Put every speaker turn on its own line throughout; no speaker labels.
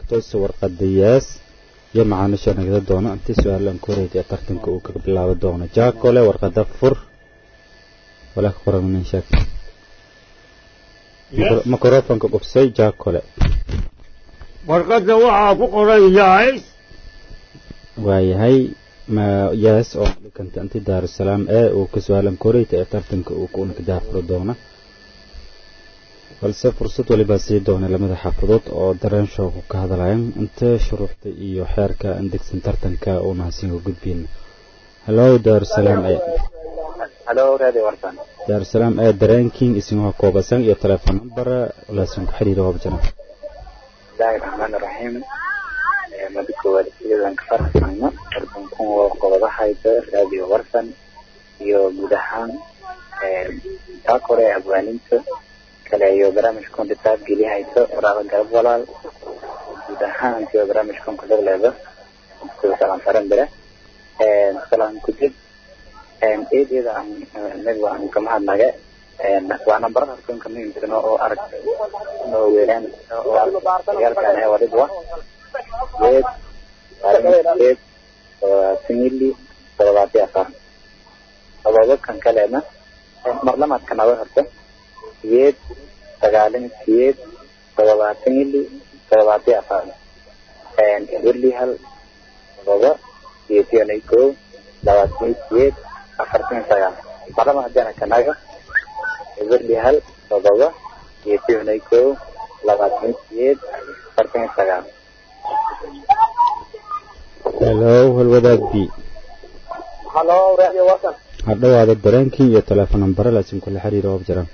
toose warqada yees iyo macaamiisha nagada doono intii su-aalan koreyd ee tartanka uu kaga bilaabo doono jaakole warqada fur walaa ka qoran nin sheeg microfonka qubsay jaakole
warqadda waxaa ku qoran yahay
waayahay ma yees oo dhikanta inti daarusalaam ee uu ka su-aalan koreyta ee tartanka uu kuna ka daafuro doona balse fursad walibaa sii doona lamada xaafadood oo dareen shooku ka hadlayan inta shuruuxda iyo xeerka indegsan tartanka uuna hasinka gudbiyna hallo daarusalaam ee
halo radio warsan
daarusalaam ee dareenkiin isinuha koobasan iyo telefoon number laasin ku xiriira wabjana
bismillahi raxmaani raxiim mada koowaad sidadan ka farxayno tartankun waa qodobahayda radio warsan iyo guud ahaan taa kore abwaaninta kale iyo barnaamijkan ditaab gelihayso waraaba garab walaal guud ahaan iyo barnaamijkan kudagleeda sida salaan faran bere salaan kudib eedeeda anaga aan kama hadnaga waa nambarada harkoonka muhiimsano oo arag oo weeraan oo argayaalkan ee wadidwa weed eed singili todobaati afar todobakan kaleedna marlamaadka naba horta siyeed sagaalin siyeed todobaatan ili todobaati afar eberli hal todoba siyeetionay kow labaatan siyeed afartan sagaal marlama hadana kanaga eberli hal todoba siyeetionay kow labaatan siyeed afartan sagaal
hello halwadaag b
halo radio wasan
hadhawaada dareenkii iyo telefoon nambare laasin kula xiriira wabjara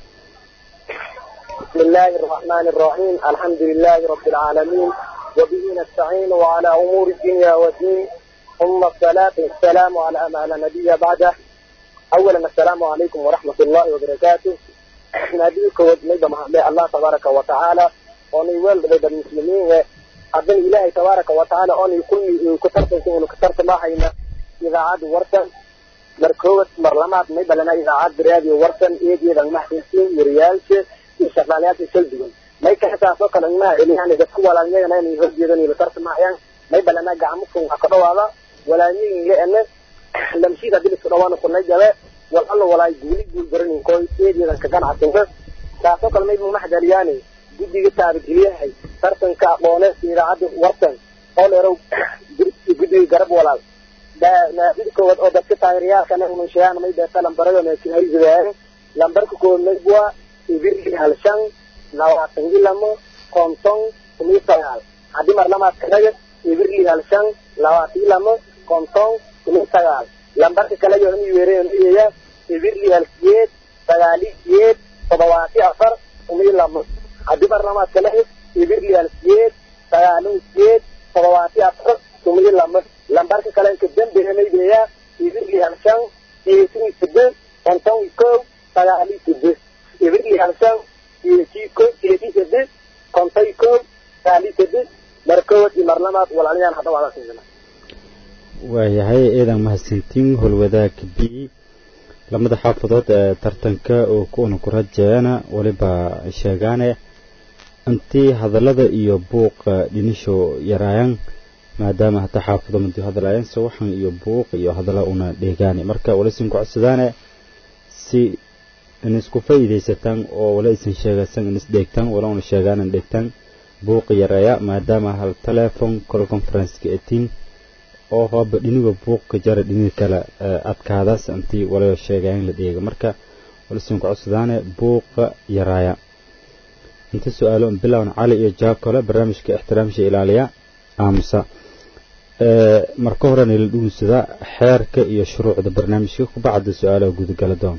بسم الله الرحمن الرحيم الحمد لله رب العالمين وبه نستعين وعلى أمور الدنيا والدين ثم الصلاة والسلام على ما لا نبي بعده أولا السلام عليكم ورحمة الله وبركاته نبيك ونبي محمد الله تبارك وتعالى وني ولد المسلمين أبن إله تبارك وتعالى أن يكون كترت يكون كترت ما حينا إذا عاد ورسن مركوبة مرلمات نبي لنا إذا عاد راديو ورسن إيدي إذا محسنين وريالش shaqaalayaasha kala duwan may ka xisaasoo kale imaha celiyaan dadku walaalnyagana inay horjeedan iyo tarta maayaan may balana gacmo fun waxa ka dhawaada walaalnyihin leene lamshiid hadii isku dhawaana kunay jabe wal alla walaay guuli guul baranin koo eedeedan ka ganacsanka taasoo kale may mumaxdaliyaani guddiga taabageliyahay tartanka aqooneed idaacadda wartan oo dheerow guddiga garab walaal mid koowaad oo dadka taageerayaalkana ununsheeyaan may beeta lambarada meekiharizadaayan lambarka koowaad may buwa ibirli halshan labaatan iyo lamo konton iyo sagaal haddii marlamaad kanaga ibirli halshan labaatan iyo lamo konton iyo sagaal lambarka kale yoona weereya ibirli halsiyeed sagaali siyeed toddobaati afar iyo lamo haddii marlamaad kanaga ibirli halsiyeed sagaalin siyeed toddobaati afar iyo lamo lambarka kale ka dambeeya ibirli halshan siyeetin iyo sideed konton iyo kow sagaali sideed ibirli halshan siyeetiiko siyeeti sideed konton iyo kow sagaali sideed markood iyo marlamaad walaaliyaan hadda waa siisana
waayahay eedan mahadsantiin holwadaag b lamada xaafadood ee tartanka oo kuuna ku rajeeyana weliba sheegaane intii hadallada iyo buuqa dhinisho yaraayaan maadaama hata xaafado madi hadlaayaan sawaxan iyo buuq iyo hadalla una dheegaani marka walisin ku codsadaane si in isku faa'iidaysataan oo wala isan sheegaysan in isdheegtaan wala una sheegaan in dheegtaan buuqa yareeya maadaama hal telephone call conference-ka etiin oo hooba dhiniga buuqka jara dhiniga kale adkaadaas intii wala sheegayan la dheega marka walisin ku codsadaane buuqa yaraaya inta su-aalo bilown cali iyo jaakole barnaamijka ixtiraamsha ilaaliya aamusa marka horena la dhugunsadaa xeerka iyo shuruucda barnaamijka kubacda su-aalaha gudagala doon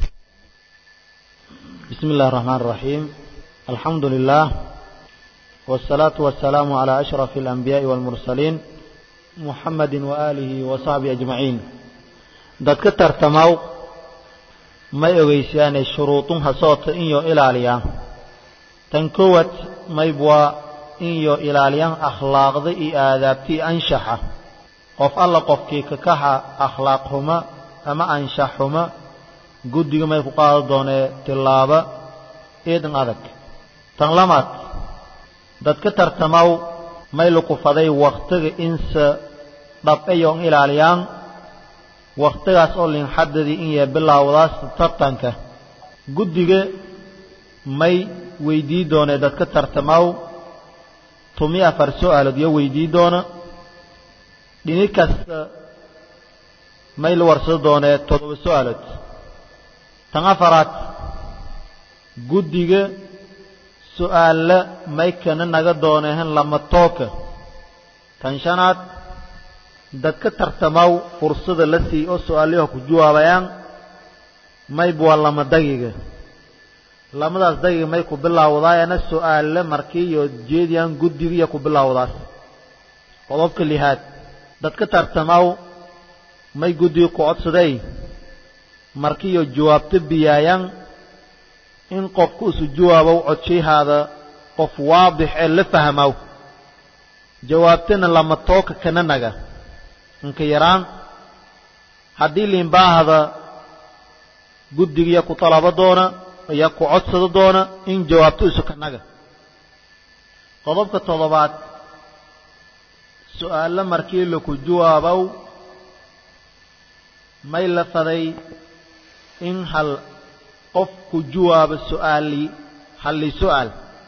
بسم الله الرحمن الرحيم الحمد لله والصلاة والسلام على أشرف الأنبياء والمرسلين محمد وآله وصحبه أجمعين dadka tartamaw may ogeysaane shuruudunha soota inyo ilaaliya tan kowad maybwa inyo ilaaliyan akhlaaqda iyo aadaabtii anshaxa qof alla qofkii kakaxa akhlaaq xuma ama anshax xuma guddiga may ku qaado doonee tillaaba eedan adag tan lamaad dadka tartamaw may lukufaday waktiga inse dhabcayon ilaaliyaan waktigaas oo linxadadii in yee bilaawdaas tartanka guddiga may weydii doonee dadka tartamaw tumi afar su-aalood iyo weydii doona dhini kasta may la warsado doonee toddoba su-aalood tan afaraad guddiga su-aalla may kana naga doonehen lama tooka tan shanaad dadka tartamaw fursada la sii oo su-aalayaha ku jawaabayaan mayba waa lama dagiga lamadaas dagiga may ku bilaawdaayana su-aalla markii iyo jeediyaan guddiga iyo ku bilaawdaas qodobka lihaad dadka tartamaw may guddiga ku codsaday markii iyo jawaabto biyaayaan in qofku isu jawaabow codshahaada qof waadix ee la fahmow jawaabtana lama tooka kana naga inka yaraan haddii liinbaahda guddigiya ku talabo doona ayaa ku codsado doona in jawaabto isu ka naga qodobka toddobaad su-aalo markii laku jawaabow may la faday in hal qof ku jawaabo su-aali halli su-aal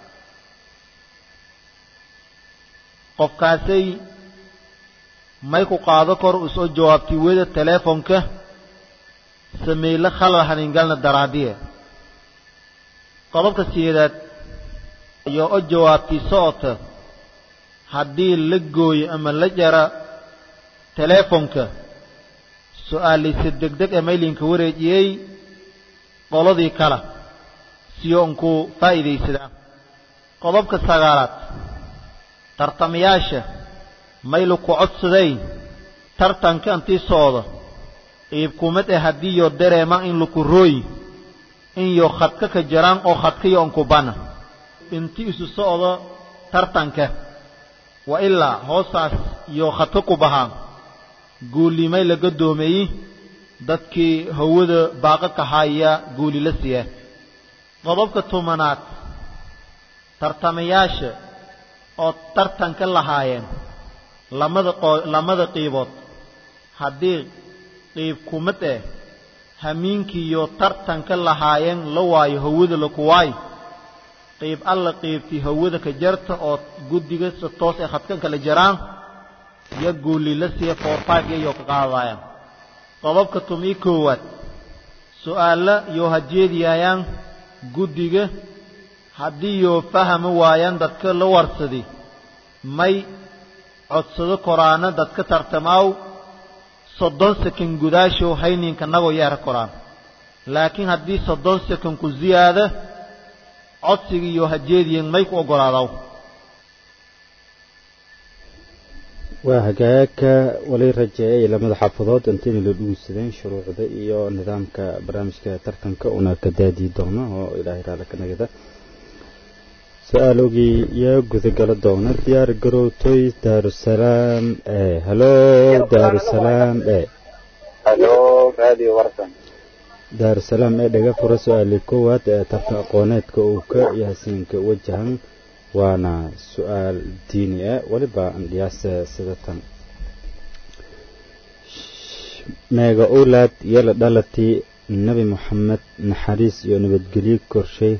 qofkaasay may ku qaado kor usoo jawaabtay weda teleefonka sameyle khalal haningalna daraadiye qodobka sideedaad iyo o jawaabtay socota haddii la gooyo ama la jara teleefonka su-aaliisa degdeg ee maylinka wareejiyey qoladii kale siyo unku faa'iidaysadaa qodobka sagaalaad tartamayaasha maylu ku codsaday tartanka intii socda iibkumad ee haddii yo dareema in laku rooyi in yo khadka ka jaraan oo khadkayo unkubana intii isu socdo tartanka wa ilaa hoosaas yo khadka ku bahaan guulimay laga doomeeyey dadkii hawada baaqa kahaaya guuli la siiya qodobka tobanaad tartamayaasha oo tartanka lahaayeen lamada lamada qiibood haddii qiib kumad eh hamiinkiiyo tartanka lahaayeen la waayo hawada laku waayo qiib alla qiibtii hawada ka jarta oo guddiga si toos ee khadkanka la jaraan iyo guuli la siiya four five iyayoo ka qaadayaan qodobka tumii koowaad su-aalla yoo hajeediyaayaan guddiga haddii yoo fahmi waayaan dadka la warsadi may codsado koraana dadka tartamaaw soddon sekan gudaashow hayninka nagoo yeera koraan laakiin haddii soddon sekan ku ziyaada codsiga iyo hajeediyan may ku oggolaadaw
waa hagaagka wali rajeeyay lamada xaafadood intayna la dhugusadeen shuruucda iyo nidaamka barnaamijka tartanka una ka daadii doono oo ilaahay raali ka nagada su-aalogii yaa gudagala doona diyaar garowtoy daarusalaam e halo daarusalaam e
halo radio warsan
daarusalaam ee dhaga fura su-aali koowaad ee tartan aqooneedka uu ka yaasiinka wajahan waana su-aal diini ah weliba andhiyaase sida tan meega owlaad yala dhalatii nebi moxamed naxariis iyo nabadgelyo korshay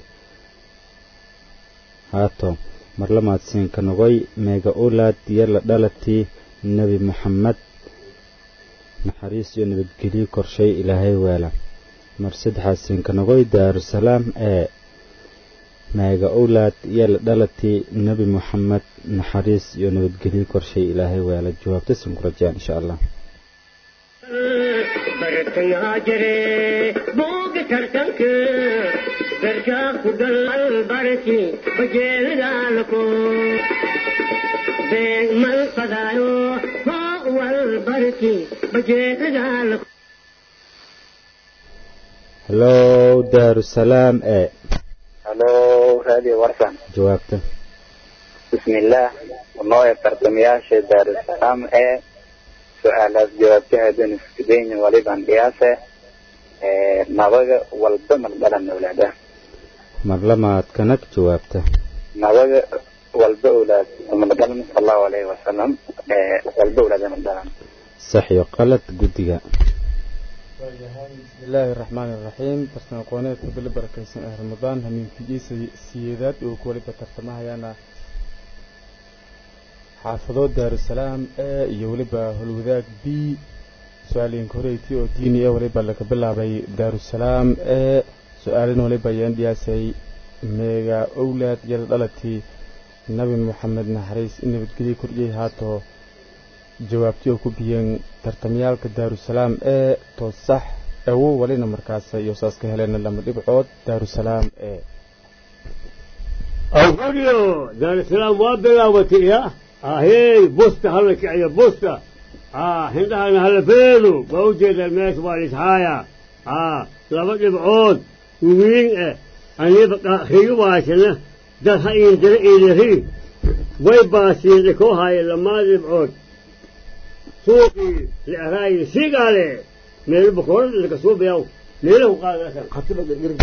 haato marlamaadsiinka nogoy meega owlaad yala dhalatii nebi moxamed naxariis iyo nabadgelyo korshay ilaahay weela mar saddexaadsiinka nogoy daarusalaam ee meega owlaad yala dhalatii nebi moxamed naxariis iyo nabadgelyo korshay ilaahay weela jawaabta sin ku rajaan insha allah
bartayaa jire booga tartanka garkaa ku gal barki bajeelidaalko beeg mal fadaayo hoo wal barki bajeelidaalko
halo daarusalaam ee
halo radio warsan
jawaabta
bismillaah unooya tartamayaasha daarusalaam ee su-aalaas jawaabtahadan iskudayni waliban dhiyaase nabaga walba maldhalan awlaada
marlamaad kanag jawaabta
nabaga walba awlaad umadalan sal allahu alayhi wasalam walba awlaadana dhalan
sax iyo qalad guddiga
بسم الله الرحمن الرحيم برسنا قوانيت بل بركيسن اه رمضان همين في جيسي سيدات وكولي بترتمها يانا حافظو دار السلام اه يولبا هلوذاك بي سؤالين كوريتي او ديني اه ولبا لك بلا بي دار السلام اه سؤالين ولبا يندياسي ميغا اولاد يردالتي نبي محمد نحريس إني بتقلي كرجي هاتو jawaabtii oo ku biyeen tartamyaalka daarusalaam ee toosax awo walina markaas iyo saas ka heleen lama dhibcood daarusalaam ee
awfadhiyo daarusalaam waa bilaabatay ya ahey busta hala kiciyo busta aa hindhahana hala feedo waa ujeedaan meesha waa lishaaya aa laba dhibcood wiin eh aniba riyo waashana dad ha iindira iidiri way baasiin koo haaye lamaa dhibcood suuqii li'araayi siigaale meel bakoorada laka suubayaw meelahu qaadasan khatiba gargar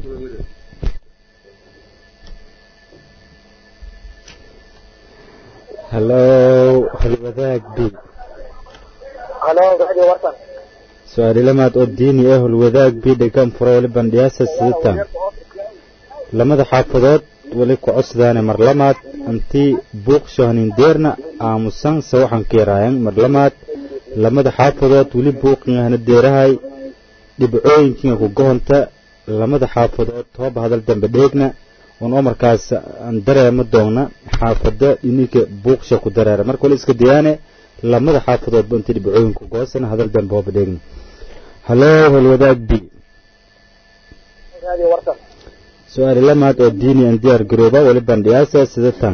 hallow halwadaag b
halo radio warsan
su-aali lamaad oo diini ah halwadaag b dhegaan fura wali bandhiyaasa sidatan lamada xaafadood wali ku cosdaane mar lamaad intii buuq shohanindeerna aamusan se waxaan ka yaraayan mar lamaad lamada xaafadood weli buuqingahna deerahay dhibcooyinkiinga ku gohonta lamada xaafadood tooba hadal dambe dheegna un oo markaas aan dareema doonna xaafada ininka buuqsha ku dareera marka wali iska dayaane lamada xaafadoodba intii dhibcooyinku goosana hadal dambe hooba dheegna haloo halwadaag b
radio warsan
su-aali lamaad oo diini aan diyaar garooba wali bandhiyaasa sidatan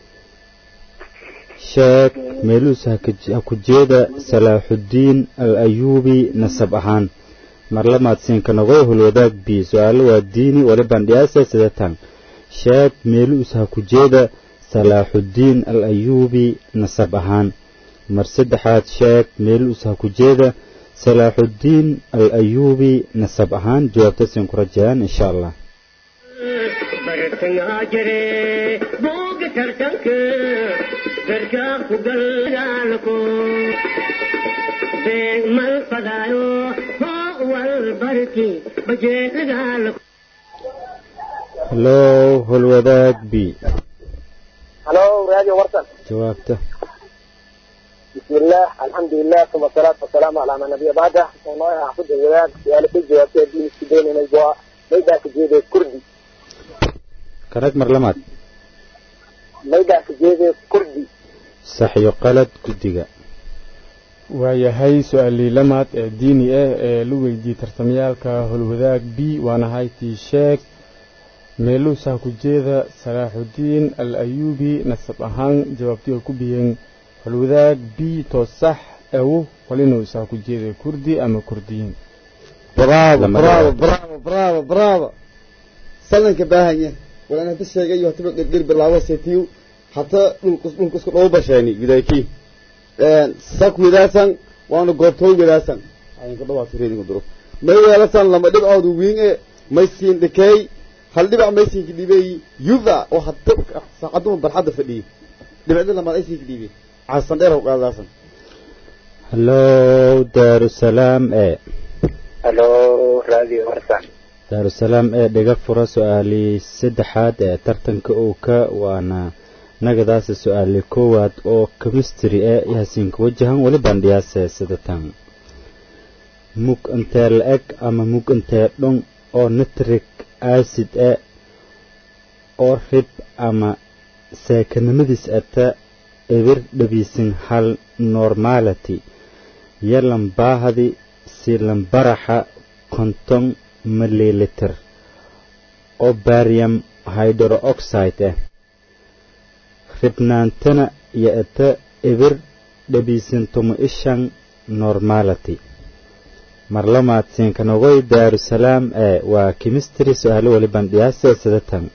sheeg meeluus ha ku jeeda salaaxuddiin al ayuubi nasab ahaan mar lamaad siinka nogoy hulwadaag b su-aalo waa diini wali bandhiyaasa sidatan sheeg meeluus ha ku jeeda salaaxuddiin al ayuubi nasab ahaan mar saddexaad sheeg meeluus ha ku jeeda salaaxuddiin al ayuubi nasab ahaan jawaabta siin ku rajayaan insha allah
bartangaa jire booga tartanka garkaa ku galgaalko beeg mal fadaayo hoo wal barki bajeelagaalko
hallow hulwadaag b
halo radio warsan
jawaabta
بسم الله الحمد لله ثم الصلاة والسلام على من نبي بعده والله أحفظ الولاد سؤال في جواب دين السبيل من الجواب ميدا كجيدة كردي
karag mar lamaad
ميدا كجيدة كردي
sax iyo qalad guddiga
waayahay su-aalii lamaad ee diini ah ee la weydiiyey tartamayaalka holwadaag b waana haytii sheeg meeluus ha ku jeeda salaaxuddiin al ayuubi nasab ahaan jawaabtii oo ku biyeen holwadaag b toosax awo walinuus ha ku jeeda kurdi ama kurdiyiin
bravo
Lama
bravo
dhawaad.
bravo bravo bravo salanka baahanya walaan hada sheegayo hataba gerger bilaabo setiyo hata dhulkus dhulkusku dhow basheeni gudayki sak widaasan waana goobtooy widaasan ayinka dhawaa fireedinka duro may weelasan lama dhibcoodu wiin e may siin dhikeey hal dhibac may siinka dhibeey yuda oo hata saacaduma barxadda fadhiyey dhibcda lamaad ay siinka dhiibey casan dheer qaadaasan
hallow daarusalaam e
halo radio warsan
daarusalaam ee dhiga fura su-aalii saddexaad ee tartanka owka waana nagadaasa su-aali koowaad oo chemistry ee yaasiinka wajahan weli bandhiyaase sidatan mug intee la-eg ama mug intee dhun oo nitric acid e oo rib ama seekanimadiis ata ebir dhabiisin hal normality yalan baahadi silambaraxa konton mililiter oo barium hydroxide ah ribnaantana iyo ata ebir dhabiisintomo ishan normality mar lamaad siinkanogoy daarusalaam ee waa chemistry su-aalo weli bandhiyaase sidatan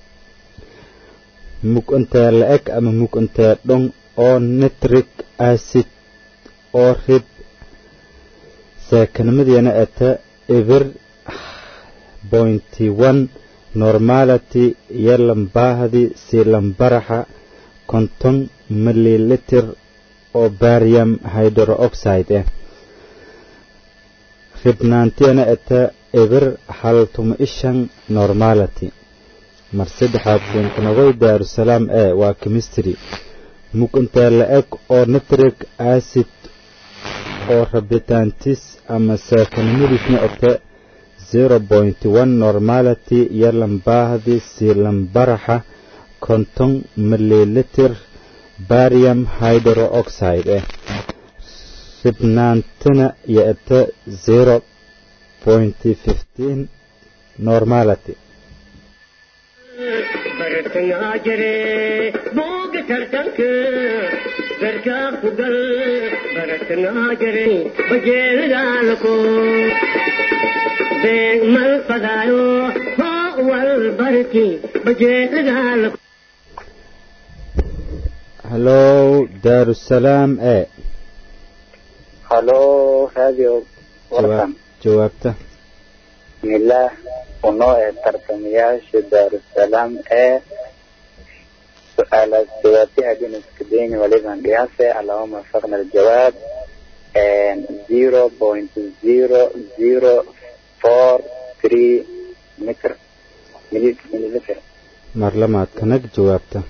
mug intee la-eg ama mug intee dhon oo nitric acid oo rib seekanimadiina ata ebir pointy one normality iyo lambaahdi si lambaraxa konton mililiter oo barium hydrooxide ah ribnaantiyana eta eber hal tuma ishan normality mar saddexaad linkanagoy daarusalaam e waa chemistry mug intee la eg oo nitric acid oo rabitaantis ama saakanimadiisna ete zero point one normality iyo lambaahdi si lambaraxa konton mililiter barium hydrooxide ah ribnaantina iyo ete zero point fifteen normality
bartangaa jire booga tartanka garkaa ku gal bartangaa jire bajeelagaalako beeg mal fadaayo hoo wal barki bajeelagaalako
hallow daarusalaam e
halo radio warkan
jawaabta
bismillaah unoo ee tartamayaasha daarusalaam ee su-aalaas jawaabti haddii iska dayni waliban qiyaase allahuma wafaqna aljawaab zero point zero zero four three mitr mili- mililiter
mar lamaad kanag jawaabta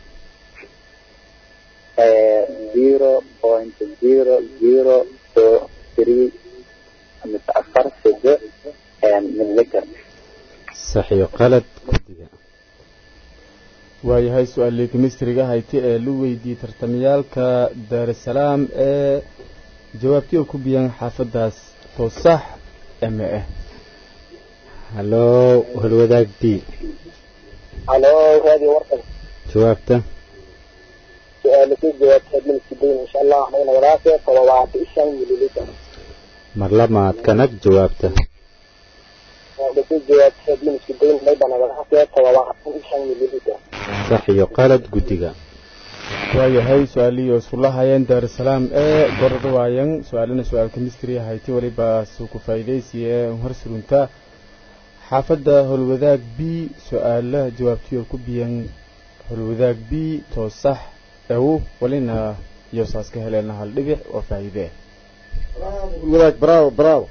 zero point zero zero two three mise afar sido mililiter
sax iyo qalad guddiga
waayahay su-aalii kemistriga hayti ee lu weydiiyey tartamayaalka daarusalaam ee jawaabtii oo ku biyaan xaafadaas to sax ama ah
hallow holwadaag b
halo radio warkan
jawaabta
su-aala ku jawaabta min sideyn insha allah magna wadaase todobaati shan mililiter
mar lamaad kanag jawaabta
su-aala ku jawaabta min sideyn maydana wadaase todobaati shan mililiter
sax iyo qalad guddiga
waayahay su-aalihii isula hayeen daarusalaam ee gorda waayan su-aalina su-aal kemistri hayti waliba suu ku faa'iidaysiye hor surunta xaafadda holwadaag b su-aalaha jawaabtii oo ku biyan holwadaag b too sax ew walina iyo saas ka heleena hal dhibic oo faa'iide
wadaag bravo bravo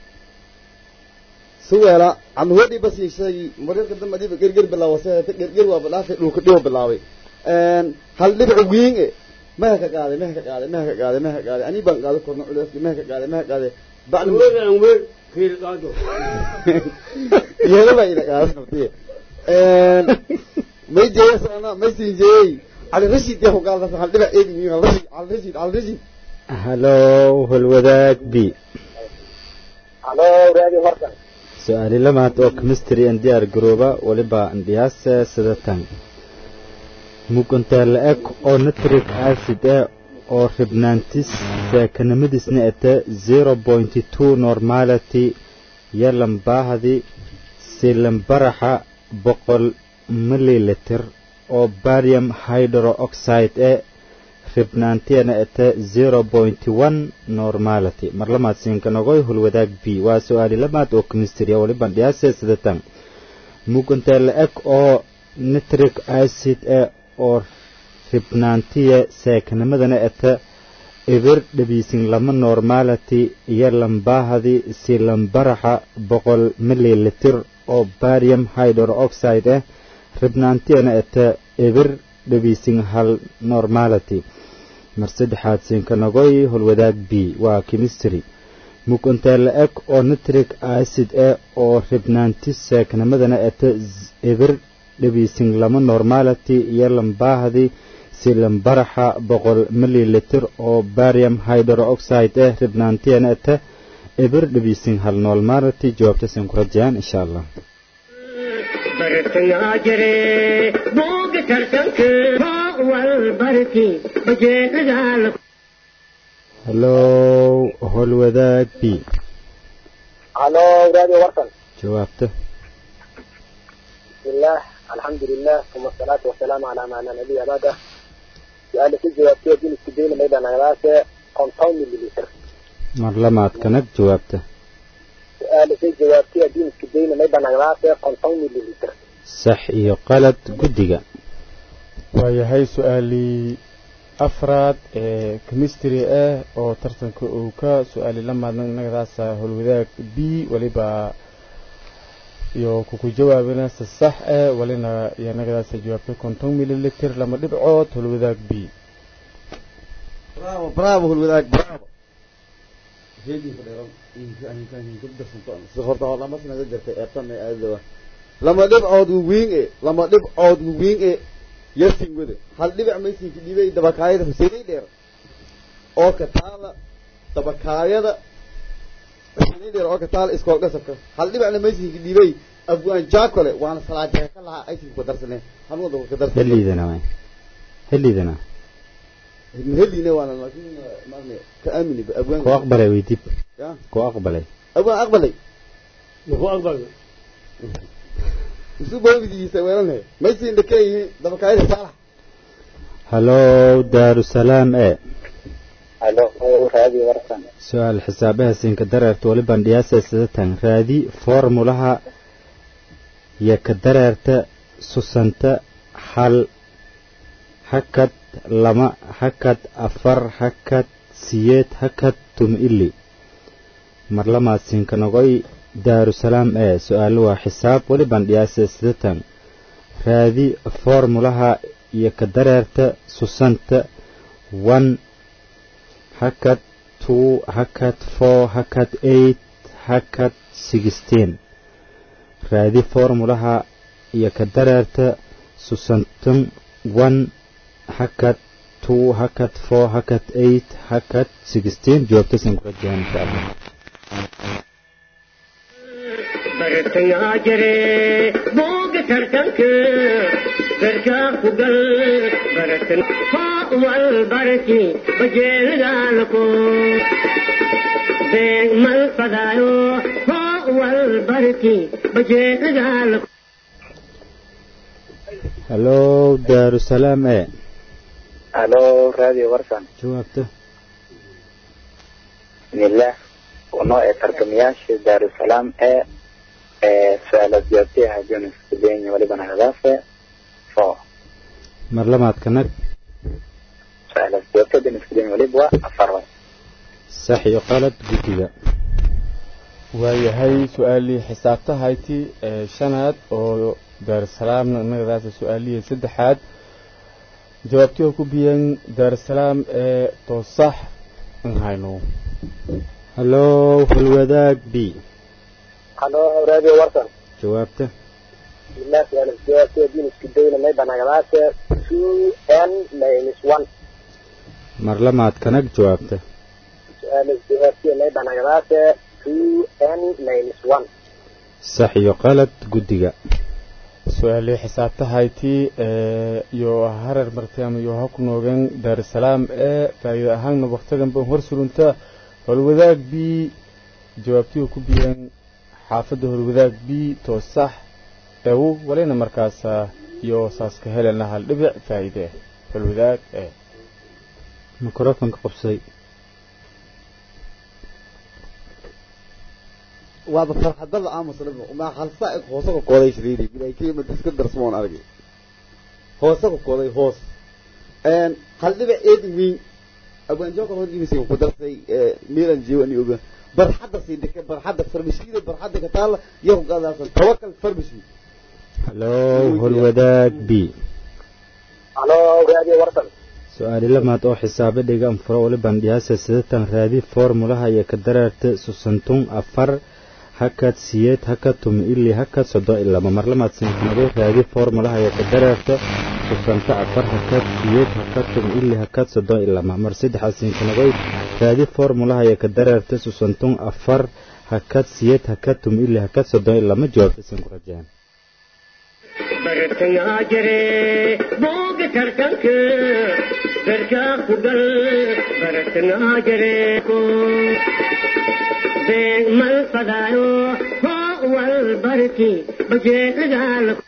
suweela ama hodhi bas yeeshay mararka dambe dhiba gerger bilaawasay gerger waa bilaafay dhulka dhibo bilaabay hal dhibic wiin e meha ka qaaday meha ka qaaday meha ka qaaday meha ka qaaday ani baan qaaday korna culeyska meha ka qaaday meha ka qaaday bacdi
weelaan weer kiil qaado
yeelo baa ina qaaday naftiye may jeeyay sana may siin jeeyay cali rashid yaa ku qaaday hal dhibic eedi wiin hal rashid hal rashid hal rashid
hallow holwadaag b
halo radio warkan
su-aali lamaad oo chemistry an diyaar garooba waliba andhiyaase sidatan muguntaa la-eg oo nitric acid ah oo ribnaantis saakanimadiisna ete zero point two normality iyo lambaahdi si lambaraxa boqol mililiter oo barium hydrooxide eh ribnaantiyana ete zero point one normality mar lamaad siinkanogoy hulwadaag b waa su-aali lamaad oo chemistry ah waliban dhiyaase sidatan muguntaa la-eg oo nitric acid ah oo ribnaantiya saakanimadana ete ibir dhabiisin lama normality iyo lambaahdi si lambaraxa boqol mililiter oo barium hydrooxide ah ribnaantiyana ete ibir dhabiisin hal normality mar saddexaad siinkanagoy holwadaag b waa chemistry muguntaa la-eg oo nitric acid ah oo ribnaantis saakanimadana ete ibir dhabiisin lama normality iyo lambaahdi si lambaraxa boqol mililiter oo barium hydrooxide ah ribnaantiyana ete ibir dhabiisin hal normality jawaabtasin ku rajayaan insha allah
bartangaa jire booga tartanka hoo wal barki bajeelagaalako
hallow holwadaag b
halo radio warkan
jawaabta
bismillah alxamdulilah uma asalaatu wasalaamu calaa maa laa nabiya bacda su-aala ku jawaabtay din isku dayna maydana wadaase konton mililiter
mar lamaad kanag jawaabta
su-aala ku jawaabtay din isku dayna maydana wadaase konton mililiter
sax iyo qalad guddiga
waayahay su-aalii afraad ee chemistry ah oo tartanka uu ka su-aali la maadna innagadaasa holwadaag b weliba iyo kuku jawaabina si sax ah walina iyo innagadaasa jawaabtay konton mililiter lama dhibcood holwadaag b
bravo bravo hulwadaag bravo horta lama sanaga jirtay eebtan aadawa lama dhibcood wiin e lama dhibcood wiin e yasin wada hal dhibic maysinka dhibay dabakaayada huseynay dheer oo ka taala dabakaayada huseynay dheer oo ka taala iskool gasabka hal dhibicna maysinka dhibay afwaan jaakole waana salaajeeka ka lahaa aysinka ku darsaneen hanuun dabka ka darsaneen
heliidana waay heliidana
helina waana laakiin maarne ka aamini ba afwaan
ku aqbalay weydib
ya
ku aqbalay
afwaan aqbalay
muxuu aqbalay
isu boobidiisa weelanhe maysin dhakeeyihiin dabakaayada saalax
hallow daarusalaam e
halo raadi warsan
su-aal xisaabaha siinka dareerta waliban dhiyaasa sidatan raadi formulaha iyo ka dareerta susanta hal hakad lama hakad afar hakad siyeed hakad tum ili marlamaad siinka nogoy daarusalaam ee su-aalo waa xisaab weliban dhiyaasa sidatan raadi formulaha iyo ka dareerta susanta one hakad two hakad four hakad eight hakad sixteen raadi formulaha iyo ka dareerta susantan one hakad two hakad four hakad eight hakad sixteen jawaabtasan kula jaan insha allah
bartayaa jire booga tartanka garkaa ku gal bartan hoo wal barki bajeelgaalako beeg mal fadaayo hoo wal barki bajeelgaalako
hallow daarusalaam ee
halo radio warsan
jawaabta
bismillah uno ee tartamayaasha daarusalaam ee ee su-aalaad jawaabtay hajoon isku dayni walibana hadaase fo
marlamaadka nag
su-aalaad jawaabtay hajoon isku dayni waliba waa afar way
sax iyo qalad guddiga
waayahay su-aalii xisaabta hayti ee shanaad oo daarusalaamna innagadaasa su-aalihii saddexaad jawaabtii oo ku biyan daarusalaam ee toosax in hayno
hallow halwadaag b
halo radio warsan
jawaabta
bismillah su'aal jawaabta diin isku dayna may banagadaase two n minus one
marlamaadka nag jawaabta
su'aal jawaabta may banagadaase two n minus one
sax iyo qalad guddiga
su-aalii xisaabta hayti ee iyo harar martiam iyo ha ku noogeen daarusalaam ee faa'iido ahaanna waktigan ban hor surunta holwadaag b jawaabtii ku biyan xaafadda holwadaag b toosax ewu walina markaasa iyo saaska helena hal dhibic faa'iide holwadaag ee
mikrofonka qabsaday
waaba farxadada aamusna ma hal saac hoose ku kooday shiriidi bilay kiima diska darsmoon argay hoose ku kooday hoos een hal dhibic eedin weyn abaan jooga hor imisi ku darsay miilan jiwani oga barxadda sii dhike barxadda farmashida barxadda ka taala iyo ku qadaasan tawakal farmashi
hallow holwadaag b
halo radio warsan
su-aali lamaad oo xisaabe dhiga anfuro waliban dhiyaasa sidatan raadi formulaha iyo ka dareerta susantun afar hakad siyeed hakad tumi ili hakad soddon iyo laba marlamaad sinkanado raadi formulaha iyo ka dareerta susanta afar hakad siyeed hakad tumi ili hakad soddon iyo laba mar saddexaad sinkanadoy raadi formulaha iyo ka dareerta susantun afar hakad siyeed hakad tumi ili hakad soddon iyo laba jawaabta sin ku rajaan
bartayaa jire booga tartanka garkaa ku gal bartayaa jire ko beeg mal fadaayo hoo wal barki bajeelgaalako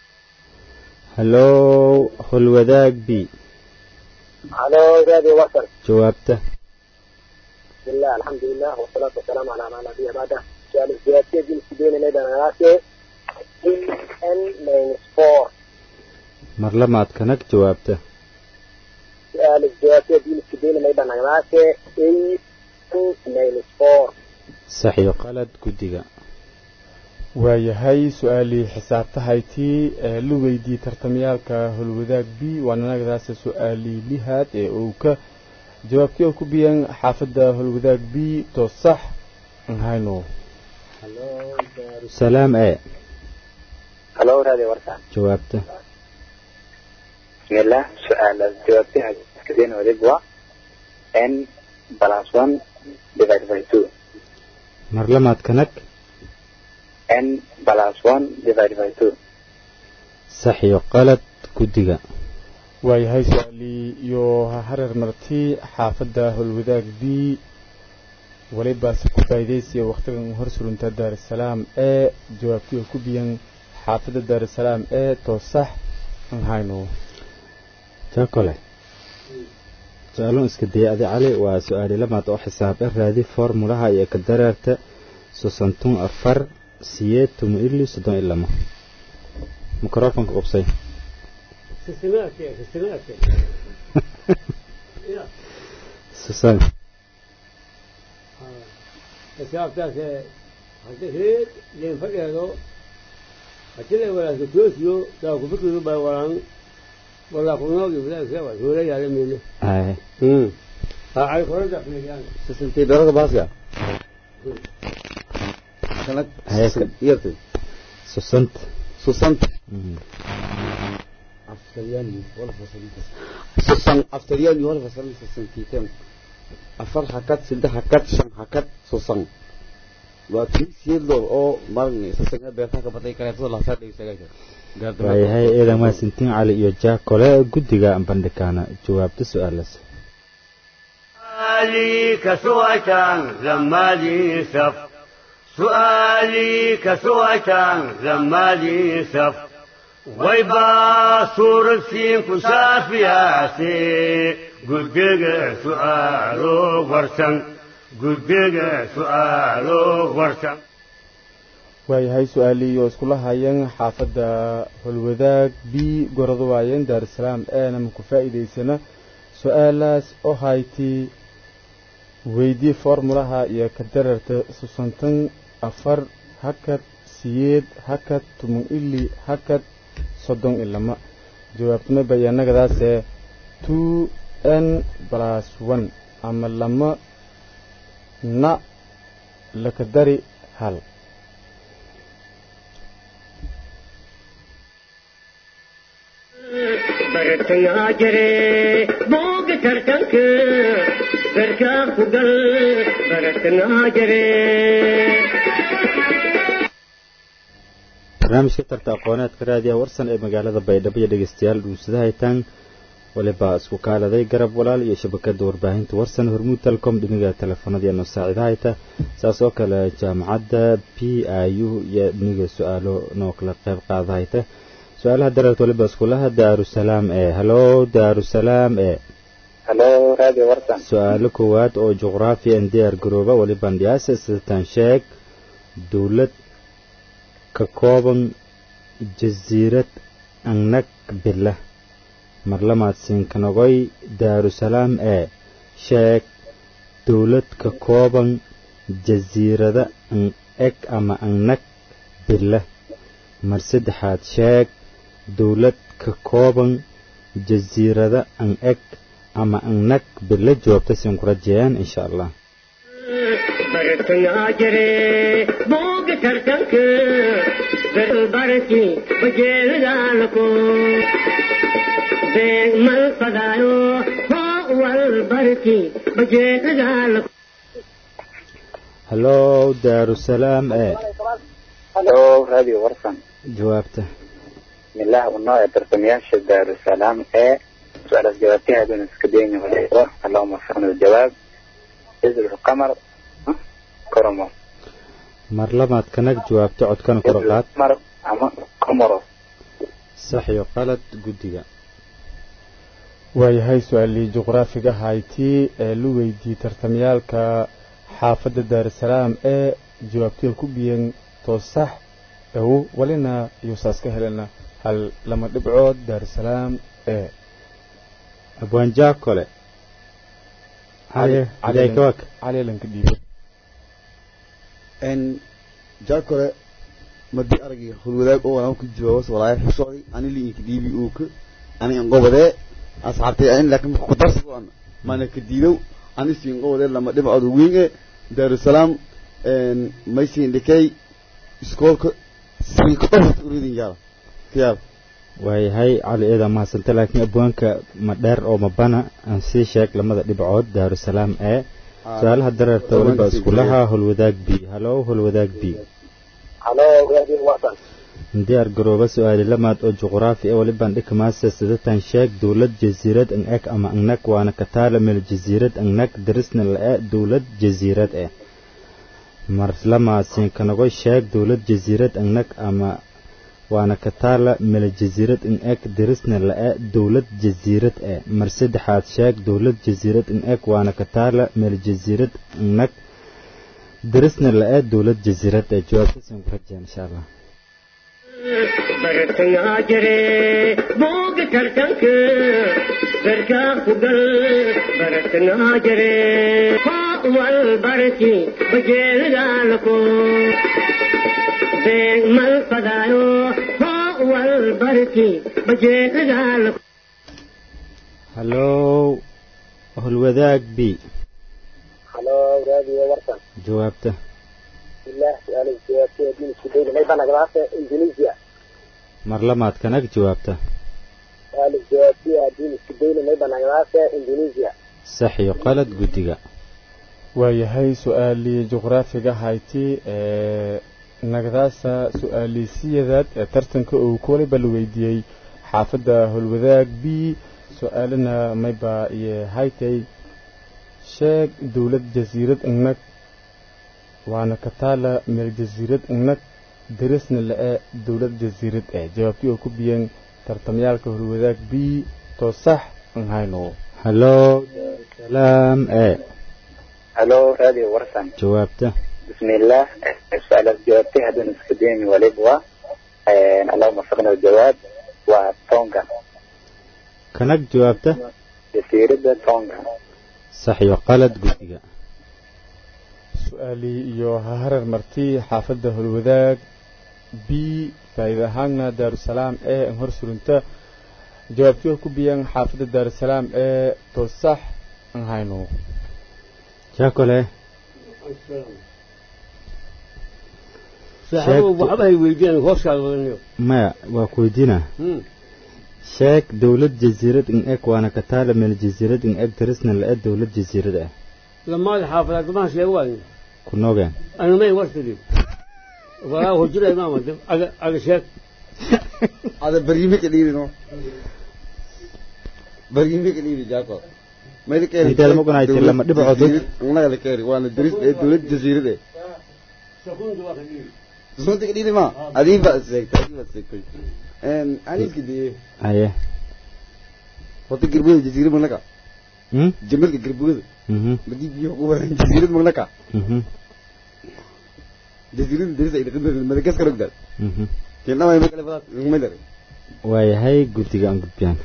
hallow holwadaag b
halo radio warsan
jawaabta
bismillah alxamdulilah wasalaatu wasalaamu calaa maa nabiya bacda su'aal jawaabta diin isku dayna may banagadaase n minus four
mar lamaad kanag jawaabta
su-aal jawaabta haddii la iskadayna may dhanagnaase eight n minus four
sax iyo qalad guddiga
waayahay su-aalii xisaabtahaytii ee la weydiiyey tartamayaalka holwadaag b waana nagadaasa su-aalii lihaad ee uu ka jawaabtii oo ku biyeen xaafadda holwadaag b to sax nhayno
salaam ee
halo radio warsan
jawaabta
bismillah su-aalaas jawaabtaha iskadeen wadig waa n plus one divided by two
mar lamaad kanag
n plus one divided by two
sax iyo qalad guddiga
waayahay su-aalii iyo hareer marti xaafadda holwadaag b walibaase ku faa'iidaysiya wakhtigan hor surunta daarusalaam ee jawaabtii oo ku biyan xaafadda daarusalaam ee to sax nhayno
jakole su-aalun iska daya adi cali waa su-aali lamaad oo xisaab ah raadi formulaha iyo ka dareerta sosontun afar siyeed tumu ili soddon iyo lama mikrofonka qubsay
Systematic, systematic.
susan
xisaabtaas haddii reer leen fadheedo haddii la walaasa toosiyo daa ku fikiru baa walaan walaa kunoogi walaasa waa hoola yaala meele
ay
ha ay korada fiiriyaan
sisintay beerada baaska kanag
Hayaka.
yartay
susant
susant aftalyaani wala fasalita susan aftalyaani wala fasalita susantiitan afar hakad saddex hakad shan hakad susan waa tii siidlood oo marin sasanga beerta ka batay kaleetada lasaa dhegeysaga
waayahay eedan maasintiin cali iyo jakole guddiga bandhikaana jawaabta su-aalaas
سؤالي كسوة زمالي سف سؤالي كسوة زمالي سف ويبا صورة سين كسافياسي قدق سؤالو ورسن قدق سؤالو ورسن
waayahay su-aalii oo iskula hayeen xaafadda holwadaag b gorado waayeen daarusalaam eena maku faa'iidaysana su-aalaas oo haytii weydii formulaha iyo ka dararta susantan afar hakad siyeed hakad tumun ili hakad soddon iyo lama jawaabtuna bayaanagadaasee two n plus one ama lama na laka dari hal
bartayaa jire booga tartanka garkaa ku gal baratanaa jire
barnaamijka tarta aqooneedka raadiyaha warsan ee magaalada baydhabo iyo dhegeystayaal dhuusada haytaan waliba isku kaaladay garab walaal iyo shabakada warbaahinta warsan hormuud telecom dhimiga teleefanada noo saacida hayta saas oo kale jaamacadda p i u iyo dhimiga su-aalo noo kala qayb qaada hayta su-aalaha dareerta waliba iskulaha daarusalaam ee halo daarusalaam ee
halo radio warsan
su-aalo koowaad oo juqraafi an diyaar garooba waliban dhiyaasa sidatan sheeg dowlad ka kooban jasiirad angnag bila marlamaad siinkanogoy daarusalaam ee sheeg dowlad ka kooban jasiirada an eg ama angnag bila mar saddexaad sheeg dowlad ka kooban jasiirada an eg ama angnag bila jawaabta siin ku rajeyaan insha allah
bartayaa jire booga tartanka garbarki bajeelidaalako beeg mal fadaayo hoo wal barki bajeelidaalako
halo daarusalaam ee
halo radio warsan
jawaabta
bismillah unoo ee tartamayaasha daarusalaam ee su-aalaas jawaabtahaaduna iska dayni waliba allahuma waffiqna aljawaab jazr lqamar koromo
mar labaad kanag jawaabta codkana kor u qaad
mar ama comoros
sax iyo qalad guddiga
waayahay su-aalii juqraafiga haytii ee la weydiiyey tartamayaalka xaafadda daarusalaam ee jawaabtida ku biyeen toosax ewo walina yuusaas ka helena hal lama dhibcood daarusalaam ee
abwaanjaa kole caliykawak
cali lanka dhiibo
n jaakore madii aragii hulwadaag oo walaan ku jawaabas walaaya xusooday ani liinka dhiibi uuka ani inqobadee asxaabtay ani laakiin ku darsi waan mana ka diidow ani si inqobadee lama dhibcood weyn ee daarusalaam n maysi indhikay iskoolka sii ka dhofat uridin yaala kiyaala
waayahay cali eedaa mahadsanta laakiin abwaanka ma dheer oo ma bana aan sii sheeg lamada dhibcood daarusalaam ee su-aalaha dareerta waliba iskulaha holwadaag b halo holwadaag b
halo radio warsan
diyaar garooba su-aali lamaad oo juqraafi ee walibaan dhikamaasa sidatan sheeg dowlad jasiirad ang eg ama angnag waana kataala meel jasiirad angnag darisna la-e dowlad jasiirad eh mar lamaasiin kanago sheeg dowlad jasiirad angnag ama waana kataala meel jasiirad ang eg darisna la-e dowlad jasiirad eh mar saddexaad sheeg dowlad jasiirad ang eg waana kataala meel jasiirad angnag darisna la-e dowlad jasiirad eh jawaabtaasaan ku rajeen insha allah
bartangaa jire booga tartanka garkaa ku gal bartangaa jire koo wal barki bajeelagaalako beeg mal fadaayo koo wal barki bajeelagaalako
halo holwadaag b
halo radio warsan
jawaabta
bismillah su-aal jawaabtay diin isku dayna may banagdaase indonesia
mar lamaad kanag jawaabta
su-aal jawaabtay diin isku dayna may banagdaase indonesia
sax iyo qalad guddiga
waayahay su-aalii juqraafiga hayti ee nagdaasa su-aaliisiyadaad ee tartanka uu ku waliba la weydiiyey xaafadda holwadaag b su-aalina mayba iyo haytay sheeg dowlad jasiirad ingnag waana kataala meel jasiirad ingnag darisna la-e dowlad jasiirad eh jawaabtii oo ku biyeen tartamyaalka holwadaag b too sax an hayno
halo salaam e
halo radio warsan
jawaabta
bismillah su-aalaas jawaabtay haddaan iska daymi waliba allahuma faqna jawaab waa tonga
kanag jawaabta
jasiirada tonga
sax iyo qalad guddiga
su-aalii iyo haharar marti xaafadda holwadaag b faa'iida ahaanna daarusalaam ee an hor surunta jawaabtii oo ku biyaan xaafadda daarusalaam ee too sax an hayno
jaakole
saaxiibo waxba hay weydiiyaan hooshaada wadanayo
maya waa ku weydiina sheeg dowlad jasiirad in eg waana kataala meel jasiirad in eg darisna la-e dowlad jasiirad ah
lamaada xaafadaad damaha sheeg waayo
ku noogeen
anamay wartidi walaa hojira imaama aga aga sheeg
ada baryime ka dhiiri no baryime ka dhiiri jaako mayda keeri
Intee lama gunaaytay lama dhibcood dad?
annaga la keeri waana daris ee dowlad jasiirad eh
sakunta waa ka dhiiri
sunta ka dhiiri ma adiin baa seegtay adiin baa seegtay en aniska diye
aye
horta gerbada jasiirad magnaka
hmm?
jamalka gerbada
mhm
madii biyo ku waran jasiirad magnaka
mhm
jasiirada daris ay dhaqan madagaskar ogdaad
mhm
keenama ma kale fadaad ngumay dare
waayahay guddiga aan gudbiyaan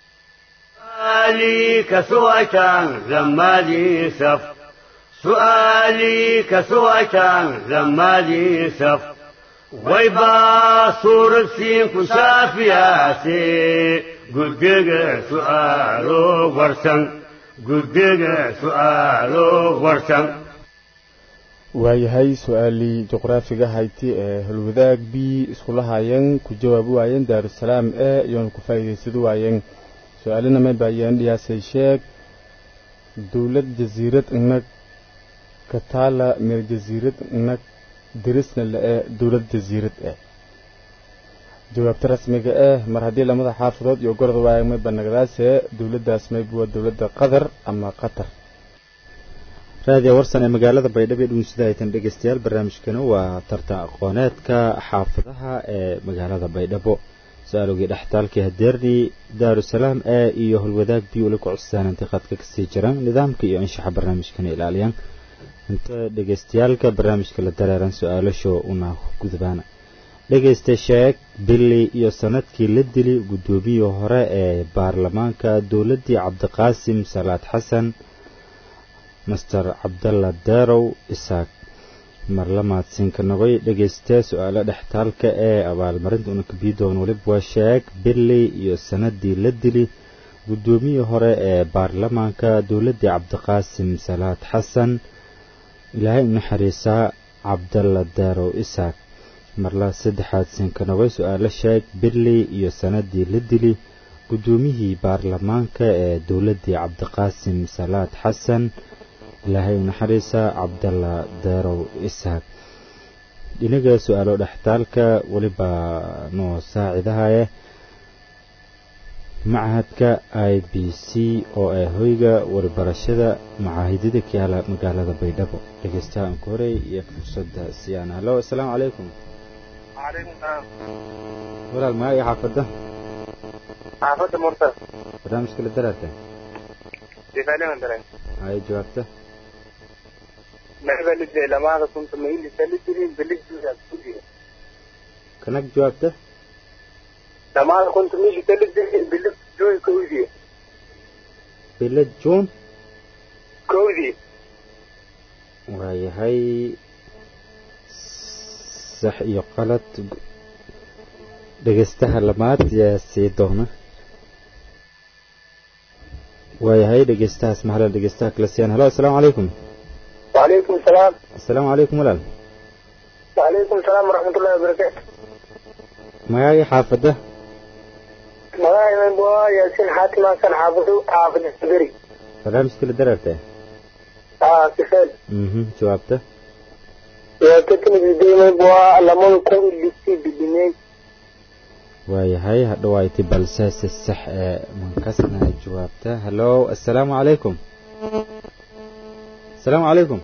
سؤالي كسوأتان زمالي سف سؤالي كسوأتان زمالي سف ويبا صورة سين كشافياسي قدق سؤالو ورسن قدق سؤالو ورسن
waayahay su-aalii juqraafiga hayti ee holwadaag b iskula haayeen ku jawaabi waayeen daarusalaam ee iyoona ku faa'iidaysadi waayeen su-aalina may baayeen dhiyaasay sheeg dowlad jasiirad inag kataala meel jasiirad inag darisna la-e dowlad jasiirad eh jawaabta rasmiga eh mar haddii lamada xaafadood iyo gorda waayeen may banagdaase dowladdaas mayba waa dowladda qatar ama qatar
raadiyo warsan ee magaalada baydhabo ee dhuunsida aytan dhegeystayaal barnaamijkana waa tartan aqooneedka xaafadaha ee magaalada baydhabo su-aalogii dhextaalkii hadeerni daarusalaam ee iyo holwadaag bi ula ku cussaanantay qadka kasii jiraan nidaamka iyo anshaxa barnaamijkana ilaaliyaan inta dhegeystayaalka barnaamijka la dareeran su-aalasho una gudbaana dhegaysta sheeg bili iyo sanadkii la dili guddoomiyii hore ee baarlamaanka dowladdii cabdiqaasim salaad xasan master cabdalla derow isaaq marlamaadsinka nogoy dhegaysta su-aalo dhextaalka ee abaalmarinta unakabidoon weliba waa sheeg bili iyo sanadii la dili guddoomiyii hore ee baarlamaanka dowladdii cabdiqaasim salaad xasan ilaahay u naxariisaa cabdalla derow isaaq marla saddexaad sinkanogay su-aalo sheeg bili iyo sanadii la dili guddoomiyihii baarlamaanka ee dowladdii cabdiqaasim salaad xasan ilaahay u naxariisaa cabdalla derow isaaq dhinaga su-aalo dhextaalka weliba noo saacidahaye machadka i b c oo ah hoyga warbarashada macaahidada ka yaala magaalada baydhabo dhegeystahaan ku horey iyo fursadda siyaan halo asalaamu calaykum walaal maa iyo xaafadda
xaafadda murta
barnaamijka la daraarta
difaalima dare
hay jawaabta
maxbalide lamaada kunta mailisalidiri bilisduuya
kanag jawaabta
lamaada kunta miilisalidiri bilisduuy kowdii
bilad juun
kowdii
waayahay sax iyo qalad dhegeystaha lamaad yaa sii doona waayahay dhegeystahaas mahla dhegeystaha kala siyaan halo asalaamu calaykum
وعليكم السلام
asalaamu calaykum walaal
وعليكم السلام ورحمة الله وبركاته
magaagii xaafadda
magaca iman bua yaasin xaatima san xaafadu xaafada saberi
barnaamijka la daraarta
aa sifeel
mhm jawaabta
yaa ka timid iman bua lamada kun lisi bidimey
waayahay hadhawayti balse si sax ee mankasna jawaabta halo asalaamu calaykum asalaamu calaykum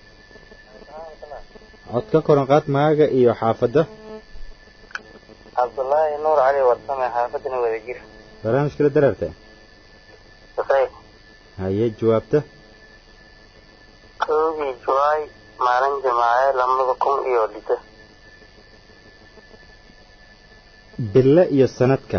cod ka koran qaad magaaga iyo xaafadda
cabdullaahi nuur cali warsame xaafadana wadajir
barnaamijka la daraarta
safay
haye jawaabta
kowdii julaay maalin jimaace lamada kun iyo lito
bille iyo sanadka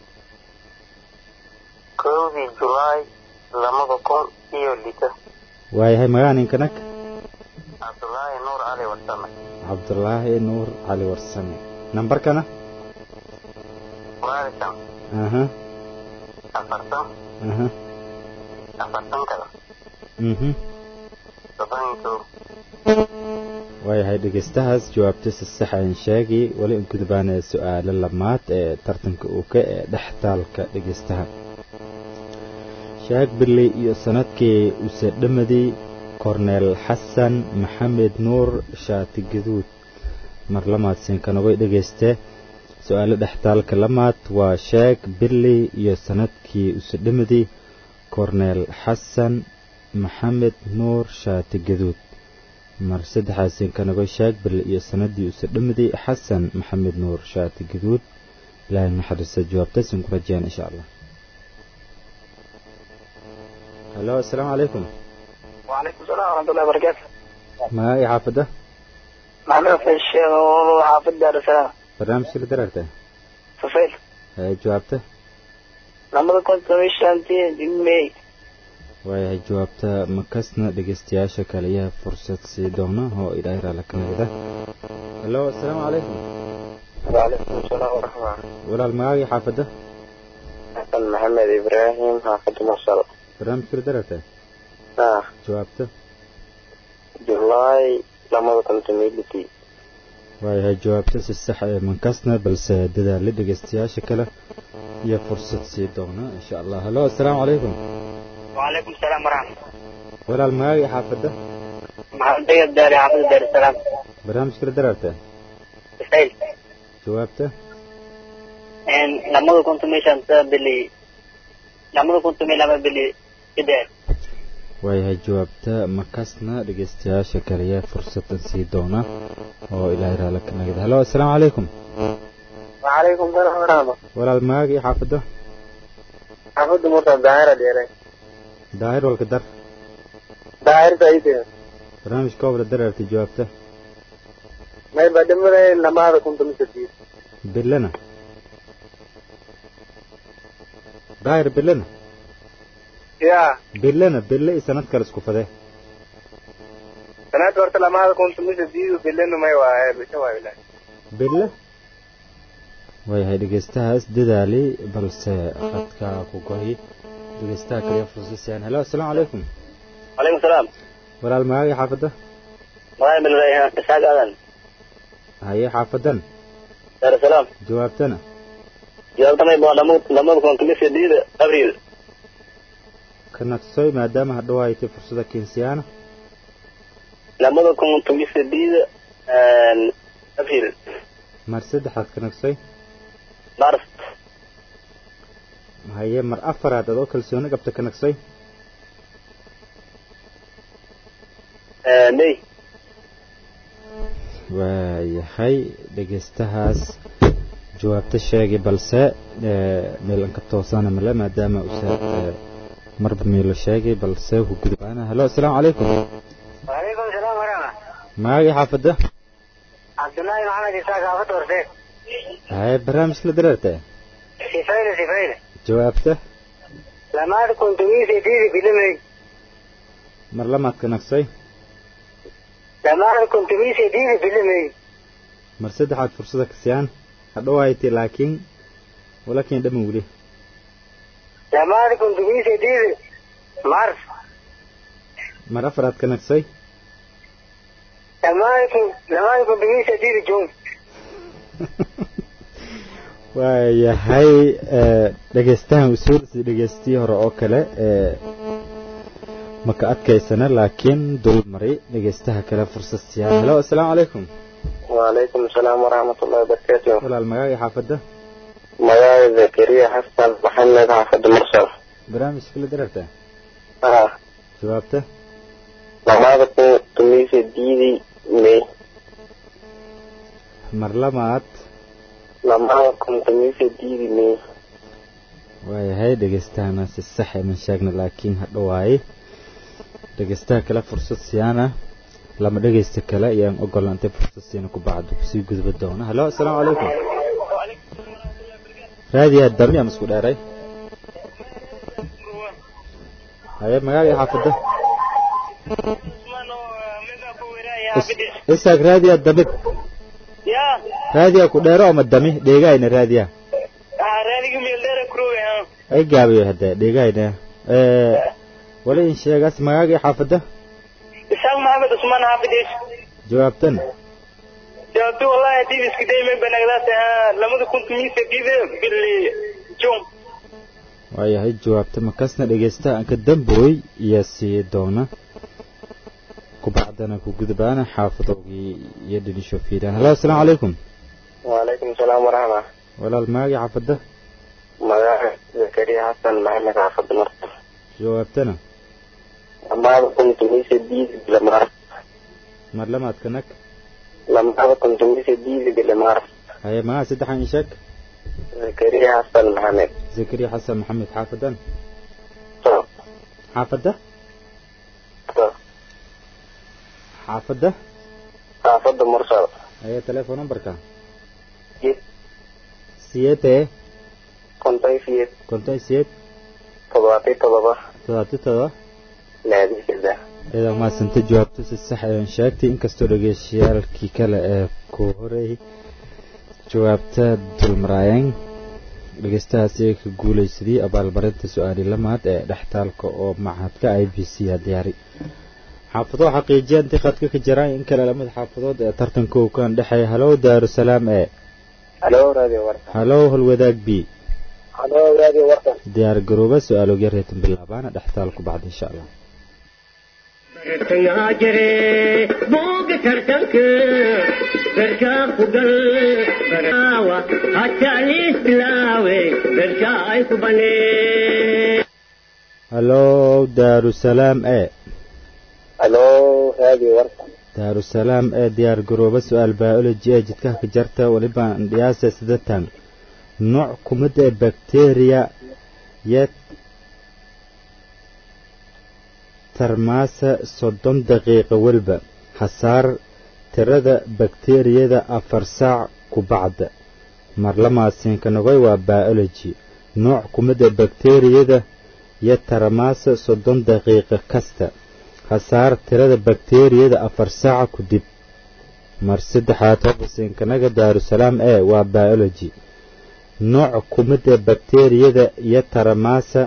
kowdii julaay lamada kun iyo lito
waayahay magaa ninkanag
cabdullaahi nuur cali warsame
cabdulaahi nuur cali warsame nambarkana
waalikan
aha
afartan
aha
afartan kale
mhm
soddon iyo kow
waayahay dhegeystahaas jawaabta si sax aan sheegi weli in gudbaana su-aalo lamaad ee tartanka uu ka ee dhextaalka dhegeystaha sheeg bili iyo sanadkii use dhamadii korneel xasan maxamed nuur shaati gaduud mar lamaad siinkanagay dhegeyste su-aalo dhextaalka lamaad waa sheeg bili iyo sanadkii use dhamadii korneel xasan maxamed nuur shaati gaduud mar saddexaad siinkanagoy sheeg bili iyo sanadii use dhamadii xasan maxamed nuur shaati gaduud ilaahay naxariista jawaabtaysan ku rajeyaan insha allah halo asalaamu calaykum
وعليكم السلام ورحمة الله وبركاته
magaa iyo xaafadda
محمد في الشيخ وحافظ دار السلام
barnaamijka la daraarta
سفيل
haye jawaabta
لما كنت مشانتي جمي
waayahay jawaabta makasna dhegeystayaasha kaliyaha fursad sii doona oo ilaahay raala ka nagda halo asalaamu calaykum
وعليكم السلام ورحمة الله
walaal magaa iyo xaafadda
حسن محمد إبراهيم حافظ مصر
barnaamijka la daraarta
آه
jawaabta
جولاي لما كنت ميلتي
waayahay jawaabta si sax ee mankasna balse dadaalla dhegeystayaasha kale iyo fursad sii doona insha allah halo asalaamu calaykum
وعليكم السلام ورحمة
walaal magaa iyo xaafadda
محمد طيب داري حافظ دار السلام
barnaamijka la daraarta
سفيل
jawaabta
إن لما كنت مشانتي بلي لما كنت ملما بلي كده
waayahay jawaabta makasna dhegeystayaasha kaliya fursadan sii doona oo ilaahay raala ka nagda halo asalaamu calaykum
وعليكم السلام ورحمة
walaal maaga iyo xaafadda
حافظ مرتب دائرة ديري
daahir walka dar
دائرة أيدي
barnaamijka obla daraartay jawaabta
may ba dhimaday lamaada kun toban sideed
bilana daahir bilana
ya
bilana bille i sanad kale isku fadee
sanadka horta lamaada kun toban sideed bilanu may waaye bisha waayo ilaahi
bille waayahay dhegeystahaas dadaali balse khadka ku gohi dhegeystaha kaliya fursasiyaan helo assalaamu calaykum
calaykum salaam
walaal magaaga xaafadda
magaay bilrayhan isaaq aadan
haye xaafadan
daarusalaam
jawaabtana
jawaabtamay baa lamada kun toban sideed abriil
ka naqsoy maadaama hadhow ay tay fursada keensiyaana
lamada kun toban sideed abriil
mar saddexaad ka naqsoy
mars
haye mar afaraad adoo kalsooni qabta ka naqsoy
may
waayahay dhegeystahaas jawaabta sheegay balse meelanka toosana male maadaama usa marba meelo sheegay balse ku gudbaana helo assalaamu calaykum
وعليكم السلام ورحمة
magaaga xaafadda
عبد الله محمد إسحاق عفت ورسيك
haye barnaamijka la dareerta
سفينة سفينة
jawaabta
لما كنت ميسي ديدي بلمي
mar lamaad ka naqsoy
لما كنت ميسي ديدي بلمي
mar saddexaad fursada kasiyaan hadhow ay tay laakiin walakin dhaman weli
لما كنت ميسي ديدي مارس
mar afaraad ka naqsoy
لما كنت لما كنت ميسي ديدي جون
waayahay dhegeystahan usuulsi dhegeystii hore oo kale maka adkaysana laakiin dul mari dhegeystaha kale fursad siyaan helo assalaamu calaykum
وعليكم السلام ورحمة الله وبركاته
walaal magaaga xaafadda
مجاي زكريا حسن محمد حافظ مرسل
barnaamijka la dareerta
آه
jawaabta
لما كنت ميسي ديدي مي
mar lamaad
لما كنت ميسي ديدي مي
waayahay dhegeystahana si sax iman sheegna laakiin hadhowaaye dhegeystaha kale fursad siyaana lama dhegeysta kale ayaan ogolaantay fursad siina ku bacdu kusii gudba doona halo assalaamu calaykum raadiyaa dami ama isku dheeray haye magaaga xaafadda isaag raadiyaa damid
يا
raadiyaa ku dheero ama dami dheegayna raadiyaa
راديو ميلدر كروي ها
ay gaabiyo hadda dheegayna wala in sheegaas magaaga xaafadda
إسحاق محمد عثمان حافظ
jawaabtan
جاوبت والله دي اسك دايما بنغدات لما كنت ميسي ديدي باللي جون
waayahay jawaabta markaasna dhegeystaha aan ka dambooy iyo sii doona kubacdana ku gudbaana xaafadowgii iyo dhinisho fiiraan halo assalaamu calaykum
وعليكم السلام ورحمة
walaal maagi xaafadda
مجاي زكريا حسن محمد حافظ مرسل
jawaabtana
لما كنت ميسي ديدي بالمارس
mar lamaad ka nag
لما كنت ميسي ديدي بالمارس
haye magaa saddexan ii sheeg
زكريا حسن محمد
zakariya xasan maxamed xaafadan
طب
xaafadda
طب
xaafadda
حافظ مرسل
haye telefoon numberka
جيت
siyeete
كنت في
konton siyeed
تضاطي تضبا
todobaati todoba
نادي كده
iyada maasanta jawaabto si sax ayaan sheegtay inkastoo dhegeyshayaalkii kale ee ku horeeyay jawaabta dulmaraayeen dhegeystahaasi ay ka guulaysadii abaalmarinta su-aali lamaad ee dhextaalka oo machadka i b c a diyaari xaafado xaqiijiya intii khadka ka jiraan in kale lamid xaafadood ee tartanka uu kan dhexeeya halow daarusalaam ee
الو راديو ورطة
halow holwadaag b
الو راديو ورطة
diyaar garooba su-aalogya reetan bilaabaana dhextaalku bacda insha allah
bartangaa jire booga tartanka barkaa ku gal baraawa hataa liis bilaawe barkaa ay ku banee
halow daarusalaam ee
الو راديو ورطة
daarusalaam ee diyaar garooba su-aal biology ee jidkaha ka jarta weliba dhiyaasa sidatan nooc kumid ee bacteria yee tarmaasa soddon daqiiqo weliba hasaar tirada bakteeriyada afar saac ku bacda marlamaasiinkanagoy waa biology nooc kumida bakteeriyada iyo taramaasa soddon daqiiqo kasta hasaar tirada bakteeriyada afar saaca ku dib mar saddexaad hobasiinkanaga daarusalaam ee waa biology nooc kumida bakteeriyada iyo taramaasa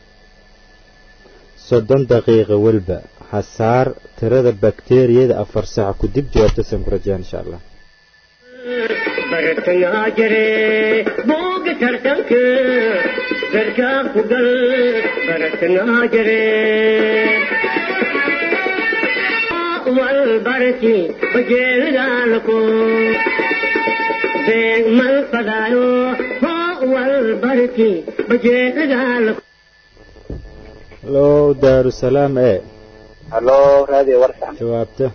soddon daqiiqa welba hasaar tirada bakteeriyada afar saac ku dib jawaabtasan ku rajaan insha allah
bartangaa jire booga tartanka garkaa ku gal bartangaa jire wal barki bajeelidaalako beeg mal fadaayo wal barki bajeelidaalako
low daarusalaam ee
halo radio warsan
jawaabta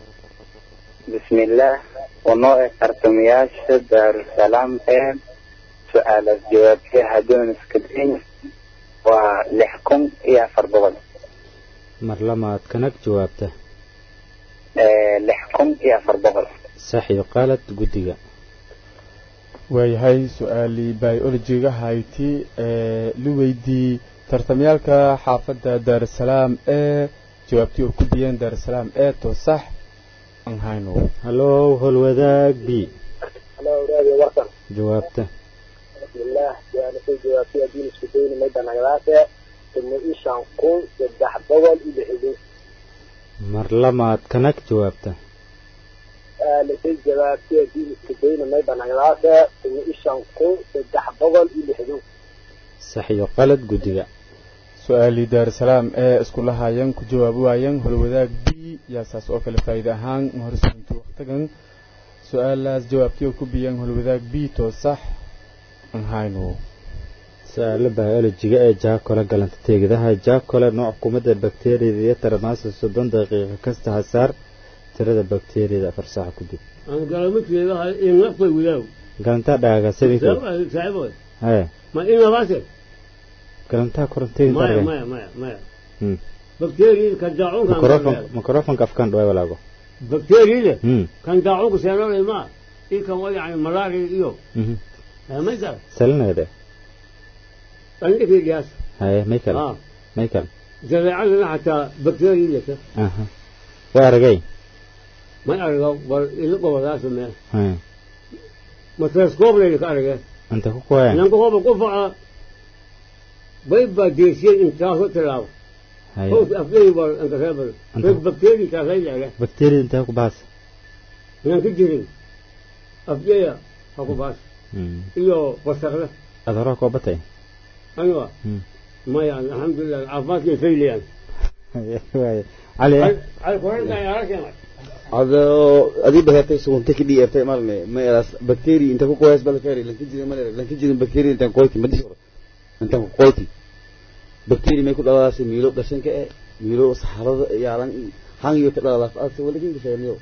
bismillaah wanoo e tartamayaasha daarusalaam ee su-aalaas jawaabtay hadoon iska dayn waa lix kun iyo afar boqol
mar lamaad kanag jawaabta
lix kun iyo afar boqol
sax iyo qalad guddiga
waayahay su-aalii biologiga hayti ee la weydii tartamayaalka xaafadda daarusalaam ee jawaabtii oo ku biyeen daarusalaam ee to sax aan hayno
hallow holwadaag b
halo radio warsan
jawaabta
bismillaah su-aalasay jawaabtay adiin isku dayni mayda nagadaase tuma ishan kun saddex boqol iyo lixdan
mar lamaad kanag jawaabta
su-aalasay jawaabtay adiin isku dayni mayda nagadaase tuma ishan kun saddex boqol iyo lixdan
sax iyo qalad guddiga
su-aalii daarusalaam ee isku lahaayeen ku jawaabi waayeen holwadaag b yaa saas oo kale faa'iide ahaan horsunta waqtigan su-aalaas jawaabtii oo ku biyeen holwadaag b to sax aan hayno
su-aalo biolojiga ee jaakole galanta teegidaha jaakole nooc kumida bakteeriyada iyo taramaasa soddon daqiiqo kasta hasaar tirada bakteeriyada afar saaca ku dib
aan galamidkeeda in nafay widaaw
galantaa dhaagasadinka
saaxiiboy
hee
ma in labaase
galantaa koronteedin
maya
targan
maya maya maya bakteeriyada kan daacunka
microfon microfonka afkaan dhawaay walaago
bakteeriyada
Hmm.
kan daacunka seenolay ma i kan wa yani malaria iyo
Mhm.
may kala
salineede
andhikiigaas
haye may kale
ah
may kale
jadeecadana xataa bakteeriyada
aha waa aragay
may argo bal ila gobolaasa mee
Hee.
microscope ka arage
inta ku kuwayaan
nanka hoba ku faca bay baa deesiyeen intaaso tilaabo
haye
hoos aflay bal anka reebal
Anta-
reg bakteeri kaasay leege
bakteeriyada intee ku baas
nanka jirin aflaya ha ku baas
Hmm.
iyo wasaqle
adhoraa koo batay
aywa
Hmm.
maya alxamdulilah caafimaadkay fayliyaan
Haye, waaye. cali eh?
alkoranka ayaa keenay
ado adii baheertay sugunta ki dhiirtay malme ma eras bacteria inta ku qoys bal kari lanka jirin mal lanka jirin bacteria inta qoyti ma disho inta ku qoyti bacteria may ku dhalaas miilo dhashanka ee miilo saxarada yaalan hang iyo ka dhalaas aad wala kin gashayo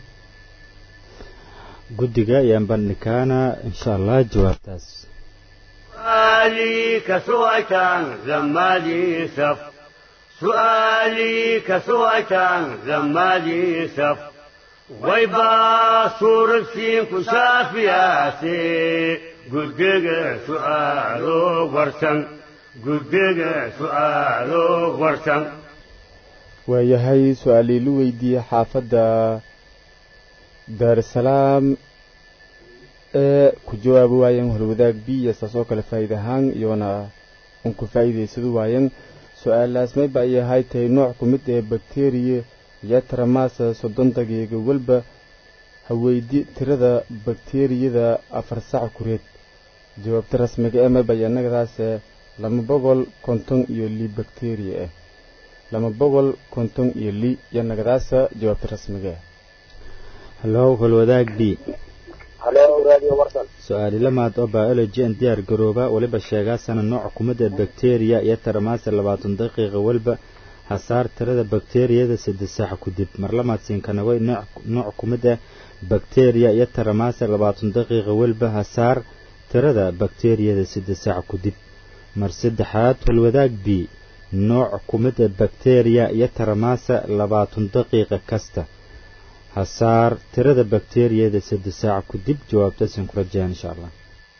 guddiga ayaan bandhikaana insha allah jawaabtaas
سؤالي كسوأتان زمالي سف سؤالي كسوأتان زمالي سف ويبا صورة سين كشافياسي قدق سؤالو ورسن قدق سؤالو ورسن
waayahay su-aalii la weydiiyey xaafadda daarusalaam ee ku jawaabi waayeen holwadaag b iyo saas oo kale faa'iide ahaan iyona un ku faa'iidaysadu waayeen su-aalaas mayba ay ahay tahay nooc ku mid ee bakteriya iyo taramaasa soddon daqiiqo walba haweydi tirada bakteriyada afar sac kureed jawaabta rasmiga ee mayba iyo annagadaase lama boqol konton iyo li bakteriya ah lama boqol konton iyo li iyo nagadaasa jawaabta rasmiga ah
hallow holwadaag b
halo radio warsan
su-aali lamaad oo biology aan diyaar garooba weliba sheegaasana nooc kumida bakteriya iyo taramaasa labaatan daqiiqa walba hasaar tirada bakteriyada saddex saac ku dib mar lamaad siinkanaway nooc nooc kumid ah bakteriya iyo taramaasa labaatan daqiiqa walba hasaar tirada bakteriyada saddex saac ku dib mar saddexaad holwadaag b nooc kumida bakteriya iyo taramaasa labaatan daqiiqa kasta hasaar tirada bakteeriyada saddex saac ku dib jawaabtaasan ku rajayaan insha allah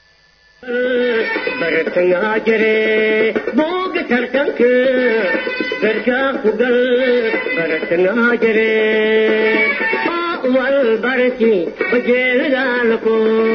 bartangaa jire booga tartanka garkaa ku gal bartangaa jire wal barki bajeelidaalako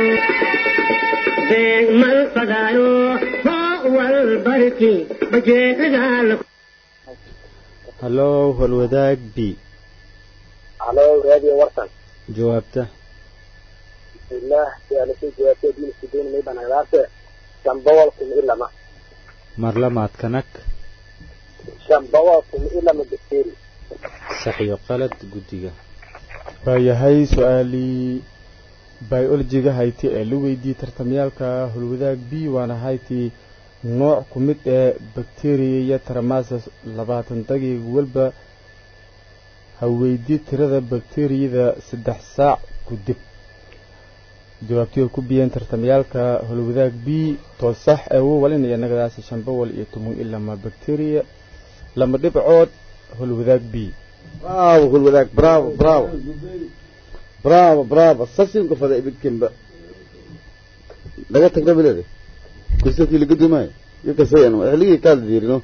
beeg mal fadaayo wal barki bajeelidaalako
hallow holwadaag b
halo radio warsan
jawaabta
bismillah su-aalashay jawaabtay diin sideyn may banagdaase shan boqol kun ilama
mar lamaad kanag
shan boqol kun ilama bakteeri
sax iyo qalad guddiga
waayahay su-aalii biolojiga hayti ee la weydiiyey tartamyaalka holwadaag b waana hayti nooc ku mid ee bakteriya iyo taramasas labaatan daqiiq walba ha weydii tirada bakteriyada saddex saac ku dib jawaabtii ku biyeen tartamyaalka holwadaag b too sax ee u walinaya nagadaasi shan boqol iyo toban ilama bakteriya lama dhibcood holwadaag b
bravo hulwadaag bravo bravo bravo bravo sasinka fada ibidkinba laga tagna bilade kursadkii laga dumaayo yakasayan xilligii kaala diirino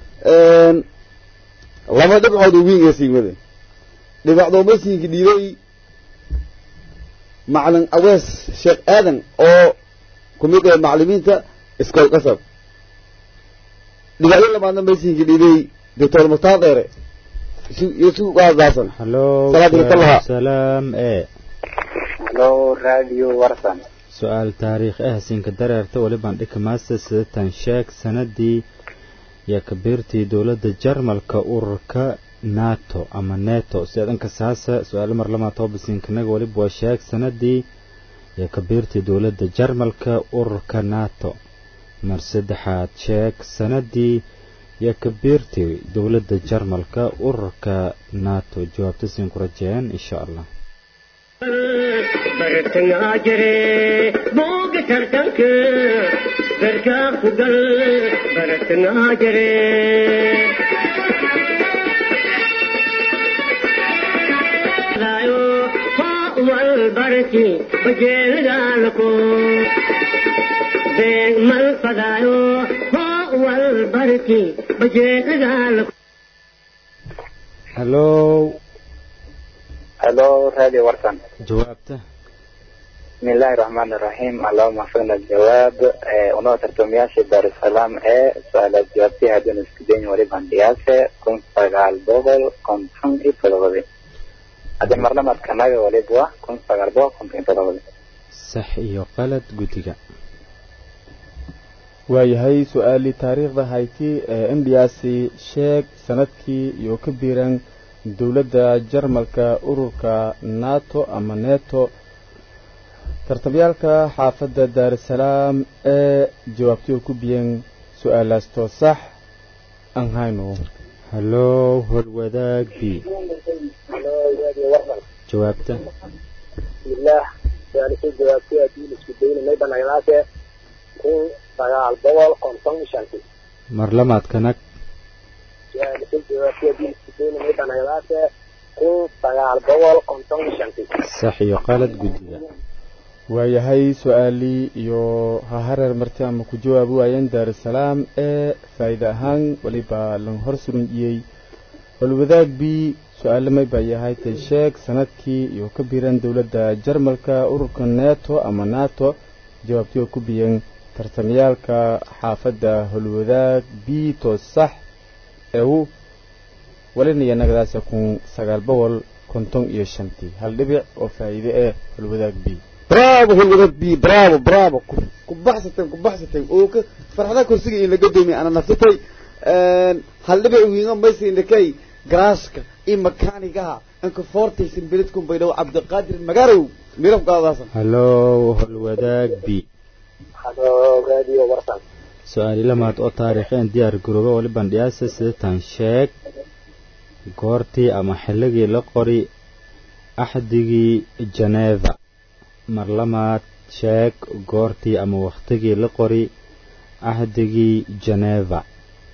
laba dhibcood uu wiinga siimade dhibacdooma siinki dhiibay macalin awees sheekh aadan oo ku mid ah macalimiinta iskool qasab dhibacyo labaadna maysiinki dhiibay doctor mustafa dheere يسوق هذا حسن
hallow
صلاة الله.
salaam e
halo radio warsan
su-aal taariikh ah sinka dareerta walibaan dhika master sidatan sheeg sanadii iyo kabiirtii dowladda jarmalka ururka nato ama neto si adanka saasa su-aalo mar lamaa toba sinkanaga waliba waa sheeg sanadii iyo kabiirtii dowladda jarmalka ururka nato mar saddexaad sheeg sanadii iyo kabiirtii dowladda jarmalka ururka nato jawaabta siin ku rajeeyaan insha allah
bartangaa jire booga tartanka garkaa ku gal bartangaa jire daayo wal barki bajeelidaalako beeg mal fadaayo wal barki bajeelidaalako
hallow
halo radio warsan
jawaabta
بسم الله الرحمن الرحيم اللهم وفقنا الجواب ونوع ترتمياشي دار السلام ايه سؤال جوابتي هدون اسكدين وريبان دياسة كن سغال بوغل كن تن اي تلغذي هذا مرلمة كناغي وليبوا كن سغال بوغل كن تن تلغذي
sax iyo qalad guddiga
waayahay su-aalii taariikhda hayti ee indiyaasi sheeg sanadkii iyo ka biiran dowladda jarmalka ururka nato ama neto tartabyaalka xaafadda daarusalaam ee jawaabtii ku biyeen su-aalaas too sax aan hayno
hallow holwadaag b
halo radio warsan
jawaabta
bismillah su-aalashay jawaabtay diin isku dayna may banagdaase kun sagaal boqol konton iyo shanti
mar lamaad kanag
su-aalashay jawaabtay diin isku dayna may banagdaase kun sagaal boqol konton iyo shanti
sax iyo qalad guddiga
waayahay su-aalii iyo ha hareer marti ama ku jawaabi waayeen daarusalaam ee faa'iide ahaan weliba lan hor surunjiyey holwadaag b su-aale may baa yahay tay sheeg sanadkii iyo ka biiran dowladda jarmalka ururka neto ama nato jawaabtii oo ku biyeen tartamyaalka xaafadda holwadaag b to sax ee u walinaya nagadaasa kun sagaal boqol konton iyo shantii hal dhibic oo faa'iide eh holwadaag b
برافو هو بي برافو برافو كبحثتين كبحثتين او فرحدا كرسيga in laga doomiyo ana naftay een hal dhibic wiinga maysi indakay graaska in makaanigaha anka fortaysin biladkum baydow cabdiqaadir magarow miraf qaadaasan
hallow holwadaag b
halo radio warsan
su-aali lamaad oo taariikheen diyaar garooba waliban dhiyaasa sidatan sheeg goortii ama xilligii la qori axdigii janeeva mar lamaad sheeg goortii ama wakhtigii la qori axdigii janeeva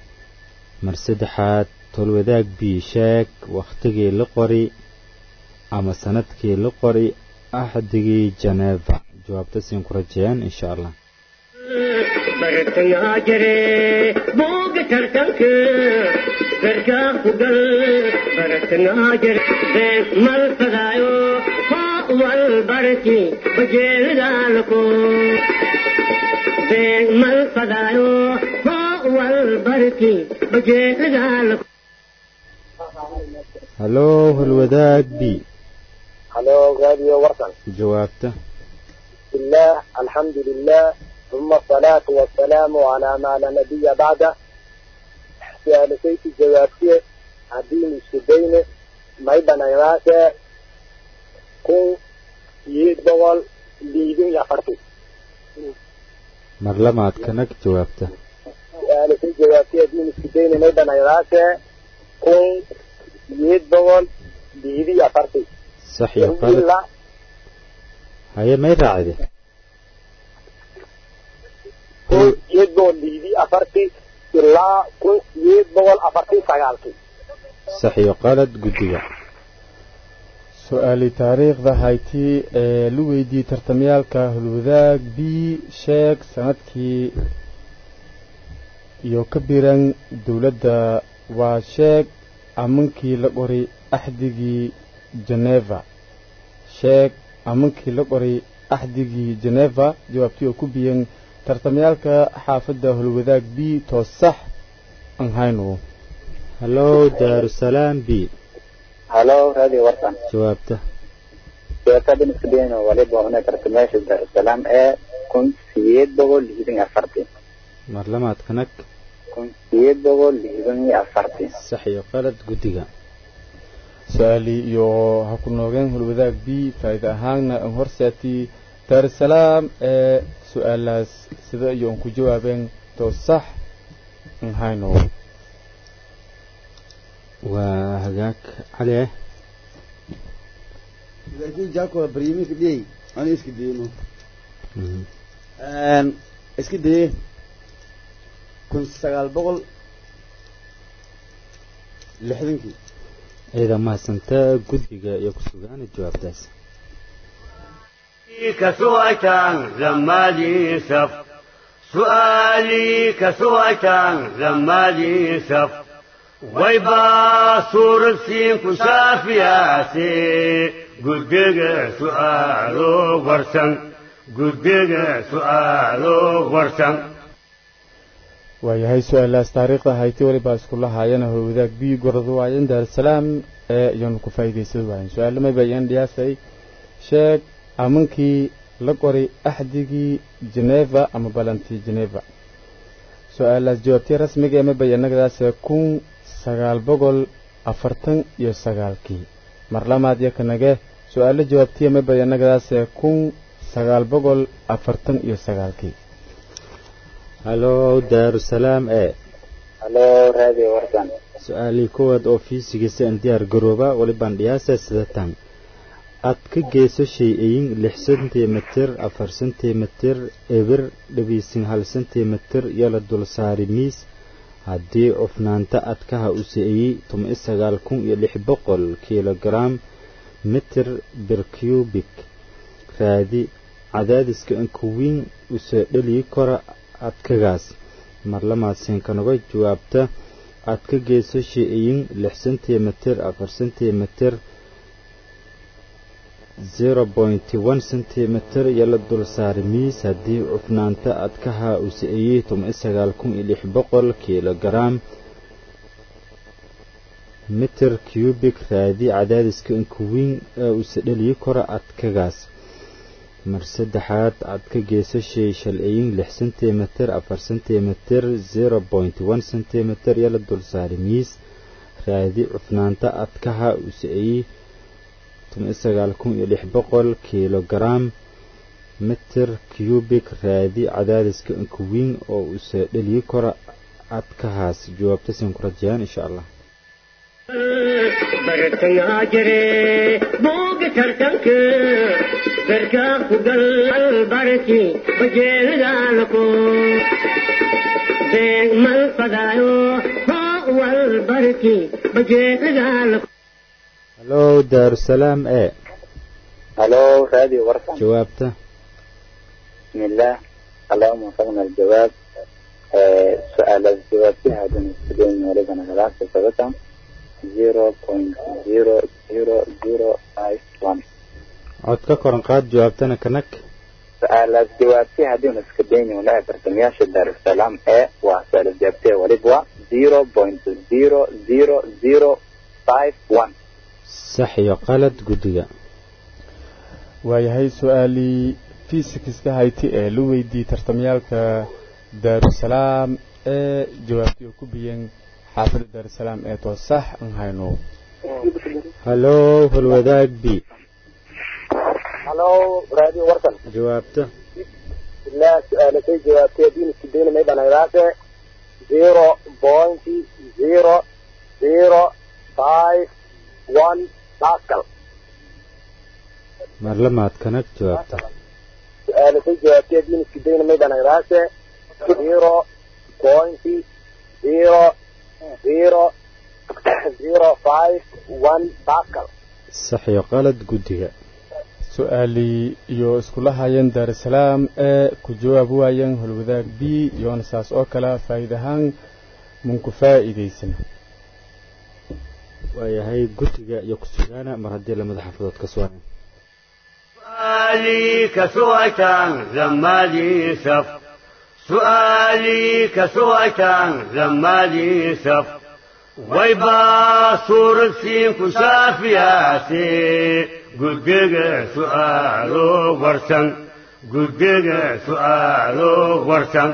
mar saddexaad tolwadaag b sheeg wakhtigii la qori ama sanadkii la qoray axdigii janeeva jawaabta siin ku rajeeyaan insha allah
bartangaa jire booga tartanka garkaa ku gal bartangaa jire beeg mal fadaayo hoo wal barki bajeelidaalako beeg mal fadaayo hoo wal barki bajeelidaalako
hallow halwadaag b
halo raadiyo warsan
jawaabta
بسم الله الحمد لله ثم الصلاة والسلام على ما لا نبي بعده سألتيت جوابتي عدين السدين ما يبنى يراسة كون يدبول ليدين يفرتي
mar lamaad kanag jawaabta
سألتيت جوابتي عدين السدين ما يبنى يراسة كون يدبول ليدين يفرتي
sax iyo qalad
إلا
haye may raacide
كون يدبول ليدين أفرتي إلا كون يدبول أفرتي سيالتي
sax iyo qalad guddiga
su-aali taariikhda hayti ee la weydiiyey tartamyaalka hulwadaag b sheeg sanadkii iyo ka biran dowladda waa sheeg amankii la qoray axdigii geneva sheeg amankii la qoray axdigii geneva jawaabtii oo ku biyan tartamyaalka xaafadda hulwadaag b toos sax aan hayno
hallow daarusalaam b
halo radio warsan
jawaabta
sheekada iskudayn waliba una tartameesha daarusalaam ee kun sideed boqol lixdan iyo afartii
mar lamaad kanag
kun sideed boqol lixdan iyo afartii
sax iyo qalad guddiga
su-aali iyo ha ku noogeen hulwadaag b faa'iide ahaanna aan horseetii daarusalaam ee su-aalaas sida iyo aan ku jawaabeen toos sax aan hayno
waa hagaag cali eh
laakiin jaako baryaminka dhiyey ani iska dayno
Mhm.
iska daye kun sagaal boqol lixdankii
ciidan mahadsantaa guddiga iyo ku sugaana jawaabtaas
كسوأتان زمالي سف سؤالي كسوأتان زمالي سف ويبا صور سين كشافياسي قدق سؤالو ورسن قدق سؤالو ورسن
waayahay su-aalaas taariikhda hayti walibaa iskula haayana howlwadaag b goradu waayan daarusalaam ee iyaanu ku faa'iidaysan waayen su-aalo mayba iyan dhiyaasay sheeg amankii la qoray axdigii geneva ama balantii geneva su-aalaas jawaabtii rasmiga ee mayba iyanagadaase kun sagaal boqol afartan iyo sagaalkii mar lamaad iyo kanage su-aalo jawaabtiya mayba iyanagadaase kun sagaal boqol afartan iyo sagaalkii
hallow daarusalaam e
halo radio warsan
su-aalii koowaad oo fiisigiisa aan diyaar garooba walibaan dhiyaasa sidatan aad ka geyso shay-ayin lix sentimitir afar sentimitir ebir dhabiisin hal sentimitir iyo la dul saari miis haddii cufnaanta adkaha u se-eyey toban sagaal kun iyo lix boqol kilogaram mitir bir cubic raadi cadaadiska inkuwiin usoo dheliyi kora adkagaas marlamaadsiinkanaga jawaabta aad ka geyso shay-ayin lix sentimitir afar sentimitir zero pointy one centimeter iyo la dul saari miis haddii cufnaanta adkaha uu se-eyey toban sagaal kun iyo lix boqol kilogaram mitir cubic raadi cadaadiska inkuwiin ee uuse dheliyi kora adkagaas mar saddexaad aad ka geyso shay shalciyin lix sentimitir afar sentimitir zero pointy one centimeter iyo la dul saari miis raadi cufnaanta adkaha uu se-eyey toban sagaal kun iyo lix boqol kilogaram mitir cubic raadi cadaadiska inkuwiin oo uuse dheliyi kora adkahaas jawaabta siin ku rajayaan insha allah
bartangaa jire booga tartanka garkaa ku gal barki bajeelidaalako beeg mal fadaayo hoo wal barki bajeelidaalako
halo daarusalaam e
halo radio warsan
jawaabta
بسم الله اللهم وفقنا الجواب آه، سؤال الجواب فيها دون السجين ولدنا ثلاثة ثبتا 0.00051
cod ka koran qaad jawaabtana kanag
سؤال الجواب فيها دون السجين ولا برتمياش دار السلام ايه وسؤال الجواب فيها ولدوا 0.00051
sax iyo qalad guddiga
waayahay su-aalii fisikska hayti ee la weydiiyey tartamayaalka daarusalaam ee jawaabtii oo ku biyeen xaafadda daarusalaam ee too sax aan hayno
halo holwadaag b
halo radio warsan
jawaabta
ilaa su-aalatay jawaabtay diin iskudayn may dhanaydaase zero point zero zero five one pascal
marlamaad kanag jawaabta
su-aalatay jawaabtay diin iskudayn may dhanaydaase zero point zero zero zero five one pascal
sax iyo qalad guddiga
su-aalii iyo iskula hayeen daarusalaam ee ku jawaab waayeen holwadaag b iyoona saas oo kale faa'iid ahaan munku faa'iidaysan
waayahay guddiga iyo ku-sugaana mar haddii lamada xaafadood ka sugan
سؤالي كسويتان لما لي سف سؤالي كسويتان لما لي سف ويبا صور سين كشافياتي قدق سؤالو ورسن قدق سؤالو ورسن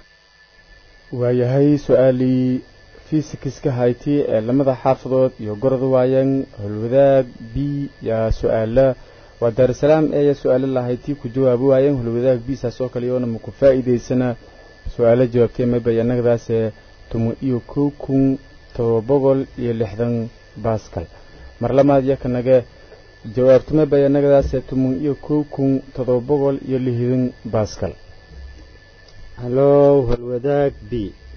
waayahay su-aalii fisikska hayti ee lamada xaafadood iyo gorod waayeen holwadaag b yaa su-aala waa daarusalaam eeya su-aalo lahaytii ku jawaabi waayeen holwadaag b saas oo kale iyoona maku faa'iidaysana su-aalo jawaabtay may bayanagadaasee tumo iyo kow kun todoba boqol iyo lixdan baskal mar lamaad iyo kanage jawaabtama bayanagadaasee tumo iyo kow kun todoba boqol iyo lixdan baskal
halo holwadaag b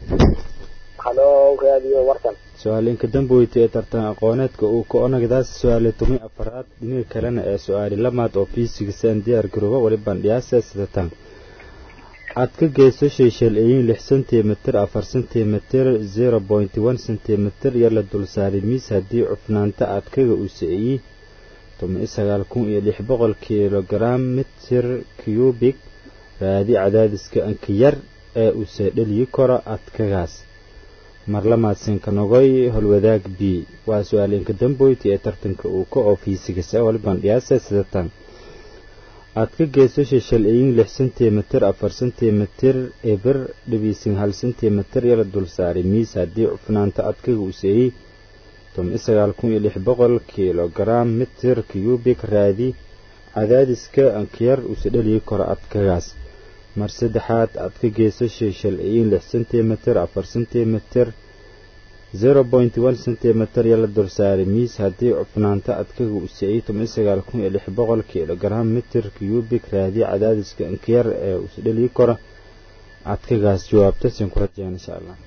halo radio warsan
su-aalinka damboyta ee tartan aqooneedka uu ka onagdaas su-aali tumi afaraad dhinaga kalena ee su-aali lamaad oo fiisigisaan diyaar garooba wali bandhiyaasa sidatan aad ka geyso sheeshal-eeyin lix sentimitir afar sentimitir zero point one sentimitir iyo la dulsaari miis haddii cufnaanta adkaga uu siciyey tumi sagaal kun iyo lix boqol kilogaram mitir cubic raadi cadaadiska anka yar ee uu seedheliyi karo adkagaas marlamaadsinka nogoy holwadaag b waa su-aalinka damboyti ee tartanka uu ka oo fiisigasa walbandhiyaasa sidatan aad ka geyso sheshal-eeyin lix sentimitir afar sentimitir eber dhibiisin hal sentimitir iyo la dulsaari miis haddii cufnaanta adkaga uu seeyey toban sagaal kun iyo lix boqol kilogaram mitir cubic raadi cadaadiska ankiyar uuse dheliyi karo adkagaas mar saddexaad aad ka geyso sheshal-eeyin lix sentimitir afar sentimitir zero point one sentimitir iyo la dulsaari miis haddii cufnaanta adkaga uu siciyey toban sagaal kun iyo lix boqol kilogaram mitir cubic raadi cadaadiska ankiyar ee uuse dheliyi karo adkagaas jawaabta sin ku rajeen insha allah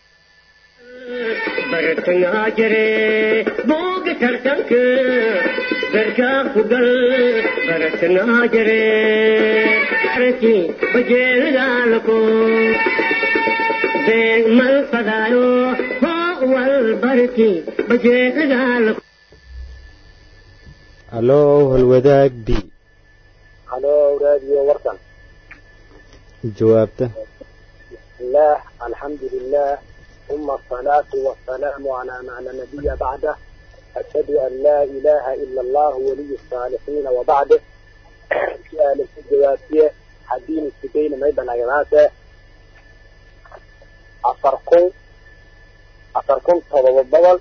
bartangaa jire booga tartanka darkaa ku gal bartangaa jire arki bajeelgaalako beeg mal fadaayo hoo wal barki bajeelgaalako
halo holwadaag b
halo radio warsan
jawaabta
الله الحمد لله ثم الصلاة والسلام على ما لا نبي بعده أشهد أن لا إله إلا الله ولي الصالحين وبعده سؤال الجوابية حدين السبيل ميدا نغراسة أفركم أفركم تضبطل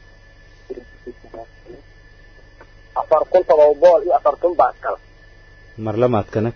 أفركم تضبطل إيه أفركم باسكال
marlamaad kanag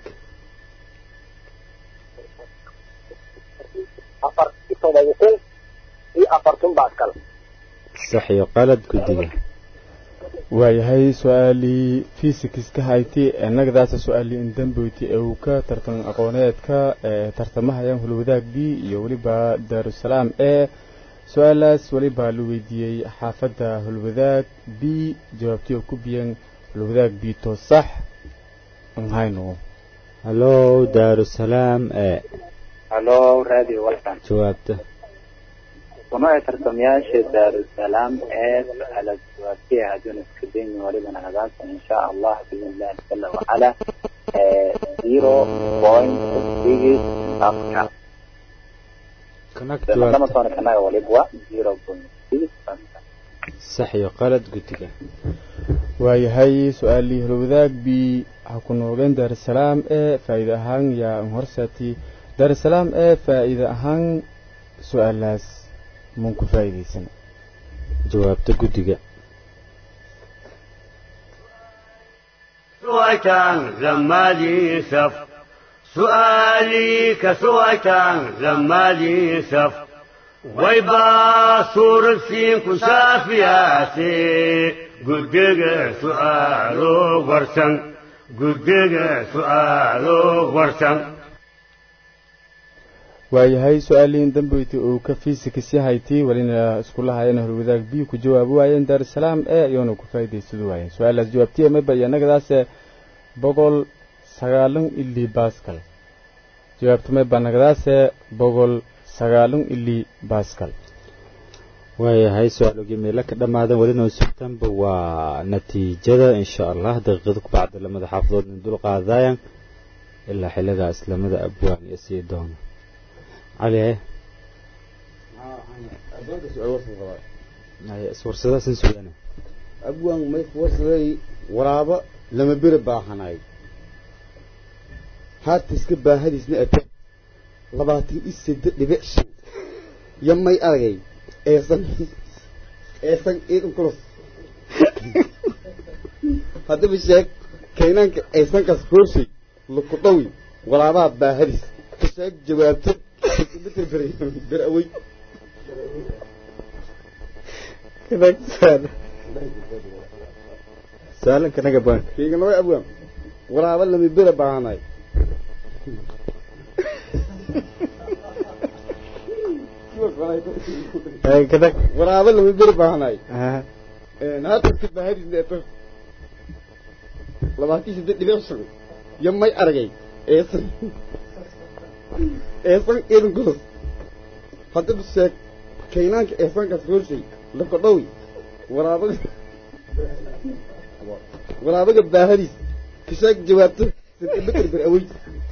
أفركم تضبطل إيه أفركم باسكال
sax iyo qalad guddiga
waayahay su-aalii fisikska hayti ee nagadaasa su-aalii indamboyti ee uu ka tartan aqooneedka ee tartamahayaan hulwadaag b iyo weliba daarusalaam ee su-aalaas welibaa la weydiiyey xaafadda holwadaag b jawaabtii oo ku biyan holwadaag b to sax nhayno
hallow daarusalaam ee
halo radio warsan
jawaabta
kuna ay tartamayaasha daarusalaam ee su-aala jawaabtiya hadduuna iska daynin walibana hadaasa insha allah biidn illahi jala wacala zero point six afka
kanak
lama
jawaabta
toona kanaga walibwa zero point six afka
sax iyo qalad guddiga
waayahay su-aalii holwadaag b waxaa ku noogeen daarusalaam ee faa'iide ahaan yaa horsaati daarusalaam ee faa'iide ahaan su-aalaas mun ku faa'iidaysan
jawaabta guddiga
سويتان زمالي سف سؤالي كسويتان زمالي سف ويبا صور سين كسافياتي قدق سؤالو ورسن قدق سؤالو ورسن
waayahay su-aaliin dambeyti uu ka fiisikisi haytii welina iskula hayeen holwadaag b ku jawaabi waayeen daarusalaam ee iyoona ku faa'iidaysadu waayeen su-aalaas jawaabtiya mayba iyo annagadaase boqol sagaalun ilii baskal jawaabta mayba annagadaase boqol sagaalun ilii baskal
waayahay su-aalogii meelo ka dhammaadan welina sugtanba waa natiijada insha allah daqiiqada ku bacda lamada xaafadood in dul qaadayaan ilaa xilligaas lamada abwaan iyo sii doona cali haye haye iswarsadaasan sugana
abwaan may kuwarsaday waraabo lama bere baahanay haata iska baahadiisna ate labaatan iyo seddex dhibic shan yo may aragay eesan eesan iidan kulos haddaba sheeg kaynaanka eesankaas hooshay luku dhawi waraabaha baahadiis ka sheeg jawaabto mitr ber ber awey
su-aalanka naga abwaanka
kayga laba abwaan waraabo lama bere baahanay
haye kadag
waraabo lama bere baahanay
aha
haata iska baahadiisna ate labaatan iyo seddex dhibic shan yo may aragay eesan eesan iidan kulos haddaba sheeg kaynaanka eesankaas hooshay lakodhawi waraabaga waraabaga baahadiis ka sheeg jawaabto sentimeter ber awey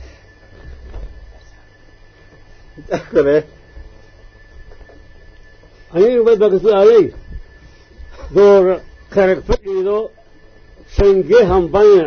aniga bay baa ka su-aalay door karag fadhiido shange hambanya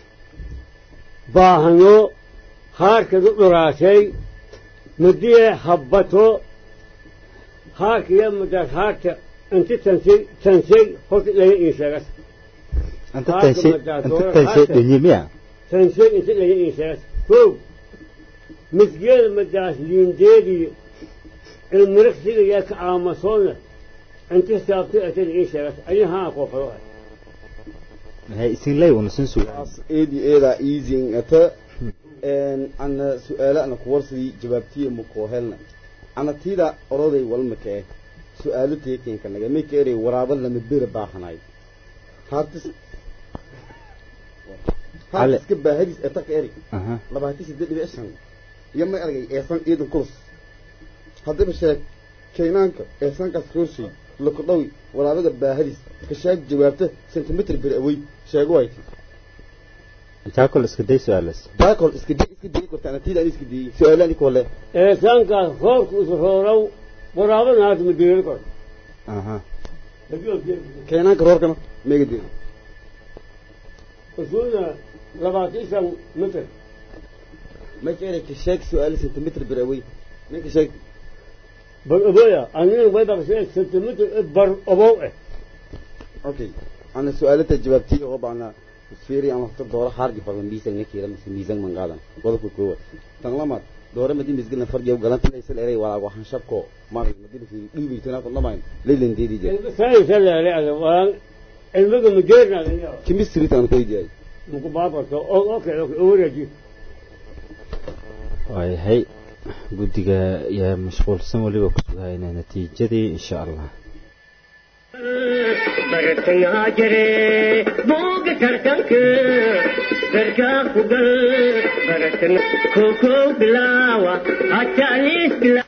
baahano haarkadu dhuraashay madiye habbato haarkiya madaas haarta inti tansay tansay horta laga ii sheegas
anta tanshay anta tanshay dhenyimiya
tansay inti laga ii sheegas kow misgeeda madaas liindeedii ilmirigsiga yaa ka aamasoona inti saabtay atada ii sheegas ayi haa qoofado
haye isin lay una sin sugan
taas eedi eedaa easing ata ana su-aalo ana kuwarsadii jawaabtiya makoo helna ana tiida oroday walmaka eh su-aalo teekenka naga mika erey waraabo lama bere baahanay haatis
Ale.
haatiska baahadiis etaka eri
aha
labaatan siddeed dhibic shan iyo may argay eesan ciidan kulus haddaba sheeg kaynaanka eesankaas hooshay lakudhawi waraabaga baahadiis ka sheeg jawaabta sentimeter ber awey sheego wayti
jaakol iska day su-aalaas
baakol iska di iska dii korta anatiida an iska diyey su-aalaan kole
eesaankaas roobka usroorow waraabana haata madeeri kor
aha
kaynaanka roorkana meega dii
usuulna labaatan shan mitir
may ka erey ka sheeg su-aalo sentimeter ber awey ninka sheeg
bar oboya anina way baqshay sentimitir bar obow eh
okay ana su-aalata jawaabtiya oo bacna fiiri ama hata doora hargi badan miisan nakira mise miisan mangadan wadabka koowaad tan lamaad doora madi misgilna fargiya galanta laysan erey walaa waxaan shabko mar madina fi dhiibi tana ku dhamayn leelan deedi jay
saysa leere ada waan ilmiga majeerna
chemistry tan koy jay
muku baabarto oo okay okay overeji
waayahay guddiga yaa mashquulsan weliba ku sugayna natiijadii insha allah
bartangaa jire booga tartanka berkaa ku gal bartan kokow bilaawa hataaliis bilaa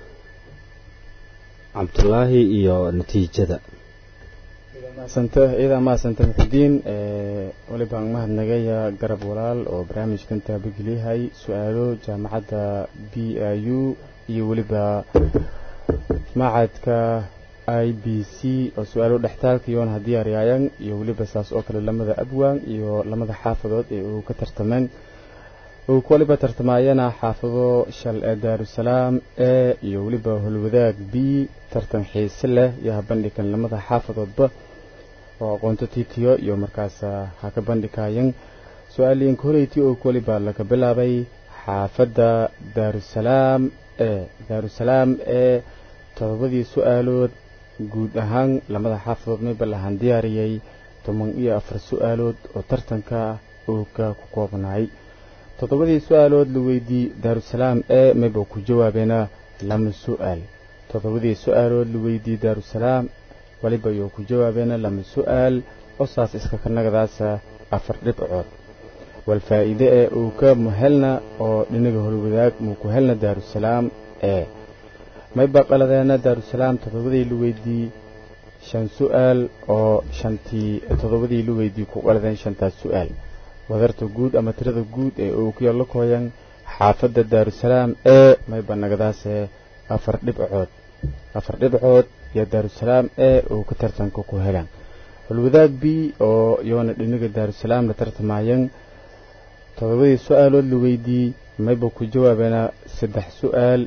cabdulaahi iyo natiijada
maasanta ciidan maasanta muxudiin weliba aan mahadnagaya garab walaal oo barnaamijkan taabageliyahay su-aalo jaamacadda b i u iyo weliba macadka i b c oo su-aalo dhextaalka yoon haddii aryaayan iyo weliba saas oo kale lamada abwaan iyo lamada xaafadood ee uu ka tartameen uu ku waliba tartamaayana xaafado shal ee daarusalaam e iyo weliba holwadaag b tartan xiise leh iyo habandhigan lamada xaafadoodba oo aqoonto tiitiyo iyo markaas ha ka bandhigaayan su-aaliinka horeyti oo ku waliba laga bilaabay xaafadda daarusalaam e daarusalaam ee todobadii su-aalood guud ahaan lamada xaafadood mayba lahaan diyaariyey toban iyo afar su-aalood oo tartanka uu ka ku koobnaay toddobadii su-aalood la weydiiyey daarusalaam ee mayba ku jawaabeena lama su-aal toddobadii su-aalood la weydiiyey daarusalaam waliba ayuu ku jawaabeena lama su-aal oo saas iska kanagadaasa afar dhibcood walfaa'iide ee uu ka muhelna oo dhinaga horwadaag muu ku helna daarusalaam ee mayba qaladeena daarusalaam toddobadii la weydiiyey shan su-aal oo shantii toddobadii la weydiiyey ku qaladeen shantaas su-aal wadarta guud ama tirada guud ee uu ku yaallo kooyan xaafadda daarusalaam ee mayba nagadaase afar dhibcood afar dhibcood iyo daarusalaam ee uu ka tartanka ku helaan holwadaag b oo yoona dhinaga daarusalaam la tartamaayan toddobadii su-aalood la weydiiyey mayba ku jawaabeena saddex su-aal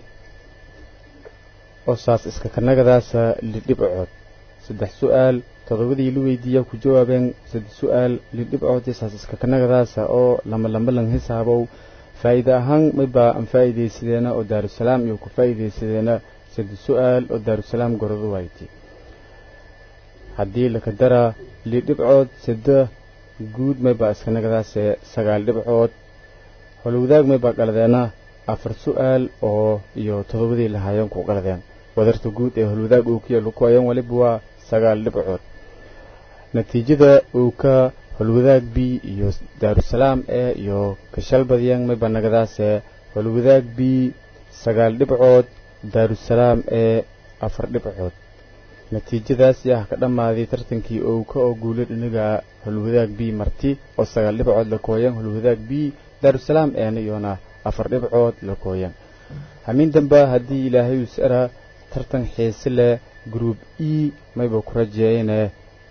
oo saas iska kanagadaasa lidhibcood saddex su-aal toddobadii la weydiiya ku jawaabeen saddex su-aal lidhibcood iyo saas iska kanagadaasa oo lama lama lang hisaabow faa'iide ahaan mayba aan faa'iidaysadeena oo daarusalaam iyo ku faa'iidaysadeena saddex su-aal oo daarusalaam goradu wayti haddii laka dara lidhibcood saddex guud maybaa iska nagadaase sagaal dhibcood holwadaag maybaa qaladeena afar su-aal oo iyo toddobadii lahaayeen ku qaladeen wadarta guud ee holwadaag uu ku yaalo ku ayan waliba waa sagaal dhibcood natiijada uu ka holwadaag b iyo daarusalaam ee iyo kashalbadyan mayba nagadaase holwadaag b sagaal dhibcood daarusalaam ee afar dhibcood natiijadaas yaa ka dhammaaday tartankii uu ka oo guulay dhinaga holwadaag b marti oo sagaal dhibcood la kooyan holwadaag b daarusalaam eena iyoona afar dhibcood la kooyan hamiin damba haddii ilaahay usara tartan xiise leh group e mayba ku rajeeyane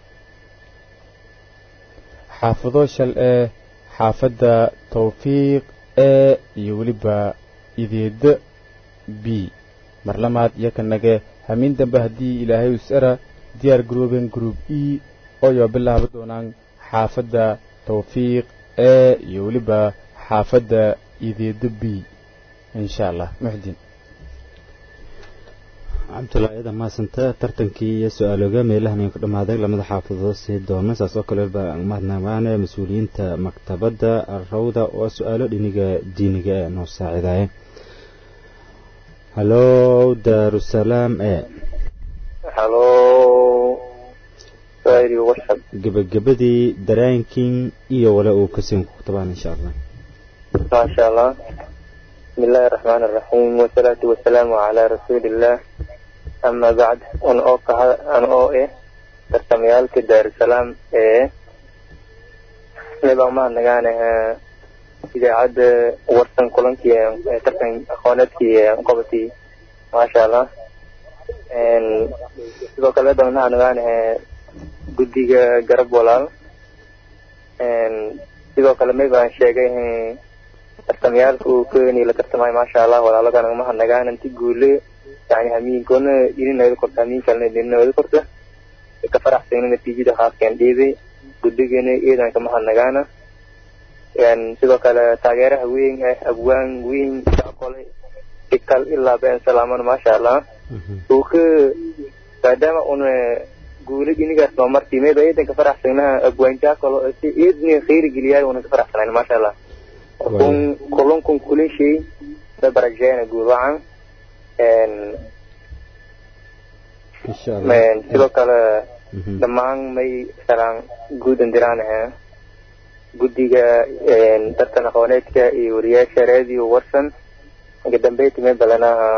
xaafado shal ee xaafadda tawfiiq ee iyo weliba ideeda b mar lamaad iyo ka nage hamiin dambe haddii ilaahay usara diyaar garooben group e ooyo bilaaba doonaan xaafadda tawfiiq ee iyo weliba xaafadda ideeda b insha allah muxdin
cabdullaahi ciidan maasanta tartankii iyo su-aalooga meelahan ku dhammaaday lamada xaafadood sii doona saas oo kale ba mahadnaqaane mas-uuliyiinta maktabadda rawda oo su-aalo dhiniga diiniga ee noo saacidaaya hallo daarusalaam e
halo sairi warshad
gebagabadii daraankii iyo wale uu kasii ku tabaan insha allah
maasha allah بسم الله الرحمن الرحيم والصلاة والسلام على رسول الله أما بعد أن أوقع أن أوئه ترتميال كدار السلام إيه نبقى ما نغانا إذا عاد ورسن كلنكي ترتم أخوانتكي قبتي ما شاء الله إن sidoo kale doona anagaan guddiga garab walaal sidoo kale may baan sheegay tartamayaalka uu keeni la tartamay maasha allah walaalagana mahadnagaan inti guule yani hamiinkoona idinooda korta hamiin kalena idinooda korta ka faraxsayna natiijada haafkeen dhiibay guddigeena iidan ka mahadnagaana sidoo kale taageeraha weyn ah abwaan weyn kolay ikal ilaa been salaamana maasha allah uu ka maadaama una guule inigaas noo martii mayba iidan ka faraxsaynaha abwaanjaa kalo si iidni khayri geliyaay una ka faraxsanayn maasha allah kun kulankun kulin shay
may barajeena guud wacan
insha allah
sidoo kale
Mhm.
dhammaan may salaan guud indiraan ahaa guddiga tartan aqooneedka iyo wariyaasha radio warsan ugu dambeyti may balanaha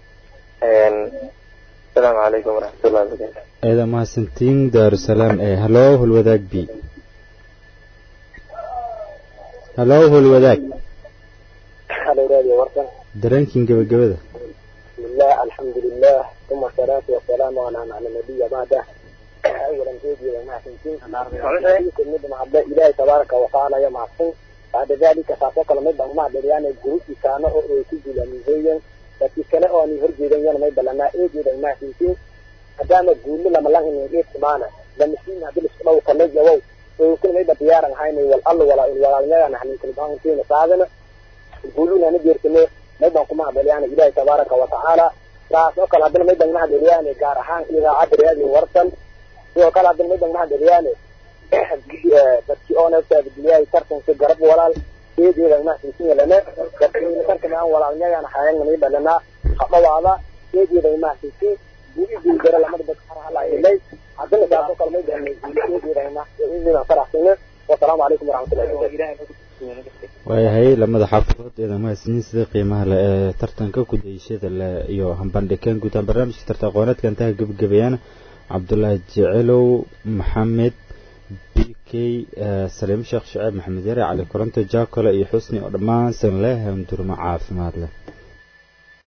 asalaamu calaykum waraxmatullahi wabarakaatu
eeda mahadsantiin daarusalaam ee hallo hulwadaag b hallo hulwadaag
halo radio warsan
dareenkiin gebagabada
bismillah alxamdulilah uma asalaatu wasalaamu calaa macna nabiya bacda awalan eegeeda mahadsantiin mid mahadle ilaahay tabaaraka watacaala ya mahadsan bacda dalika saasoo kale may baan mahadceliyaan gurubisaano oo ay ku guulaamiyeeyeen dadkii kale oo aan horjeedan yana may balanaa eegeeda mahadsantiin maadaama guulo lama lahin eedtimaana lamasiin hadii lisku dhow kamay jawow oo kuna mayba diyaaran haynay wal allo walaa in walaalnyadan hanintilbaantiina saadana guuluna na jeertame maybaan ku mahadceliyaan ilaahay tabaaraka watacaala saas oo kale haddana maybaan mahadceliyaan gaar ahaan idaacadda raadiyo warsan sidoo kale haddana maybaan mahadceliyaan dadkii oo naftaabadiliyay tartanka garab walaal eedeedan mahadsantin yelane dadkiina tartan aan walaalnyadan hayan maybalanaa hadhawaada eedeedan mahadsantin guuli guulgara lamada dad harhalay haddana saas oo kale maybaan eedeedan faraxsane wasalaamu calaykum waraxmatullahi wabarakatu
waayahay lamada xaafadood eeda mahadsanyiin sida qiimaha le ee tartanka kudayashada le iyo hambandhikeen guutaan barnaamijka tartan aqooneedka intaha gebagabeeyaan cabdulaahi jecelow maxamed b k saliim sheekh shaceeb maxamed yare cali koronto jaakole iyo xusni oo dhammaan san leh handurmo caafimaad leh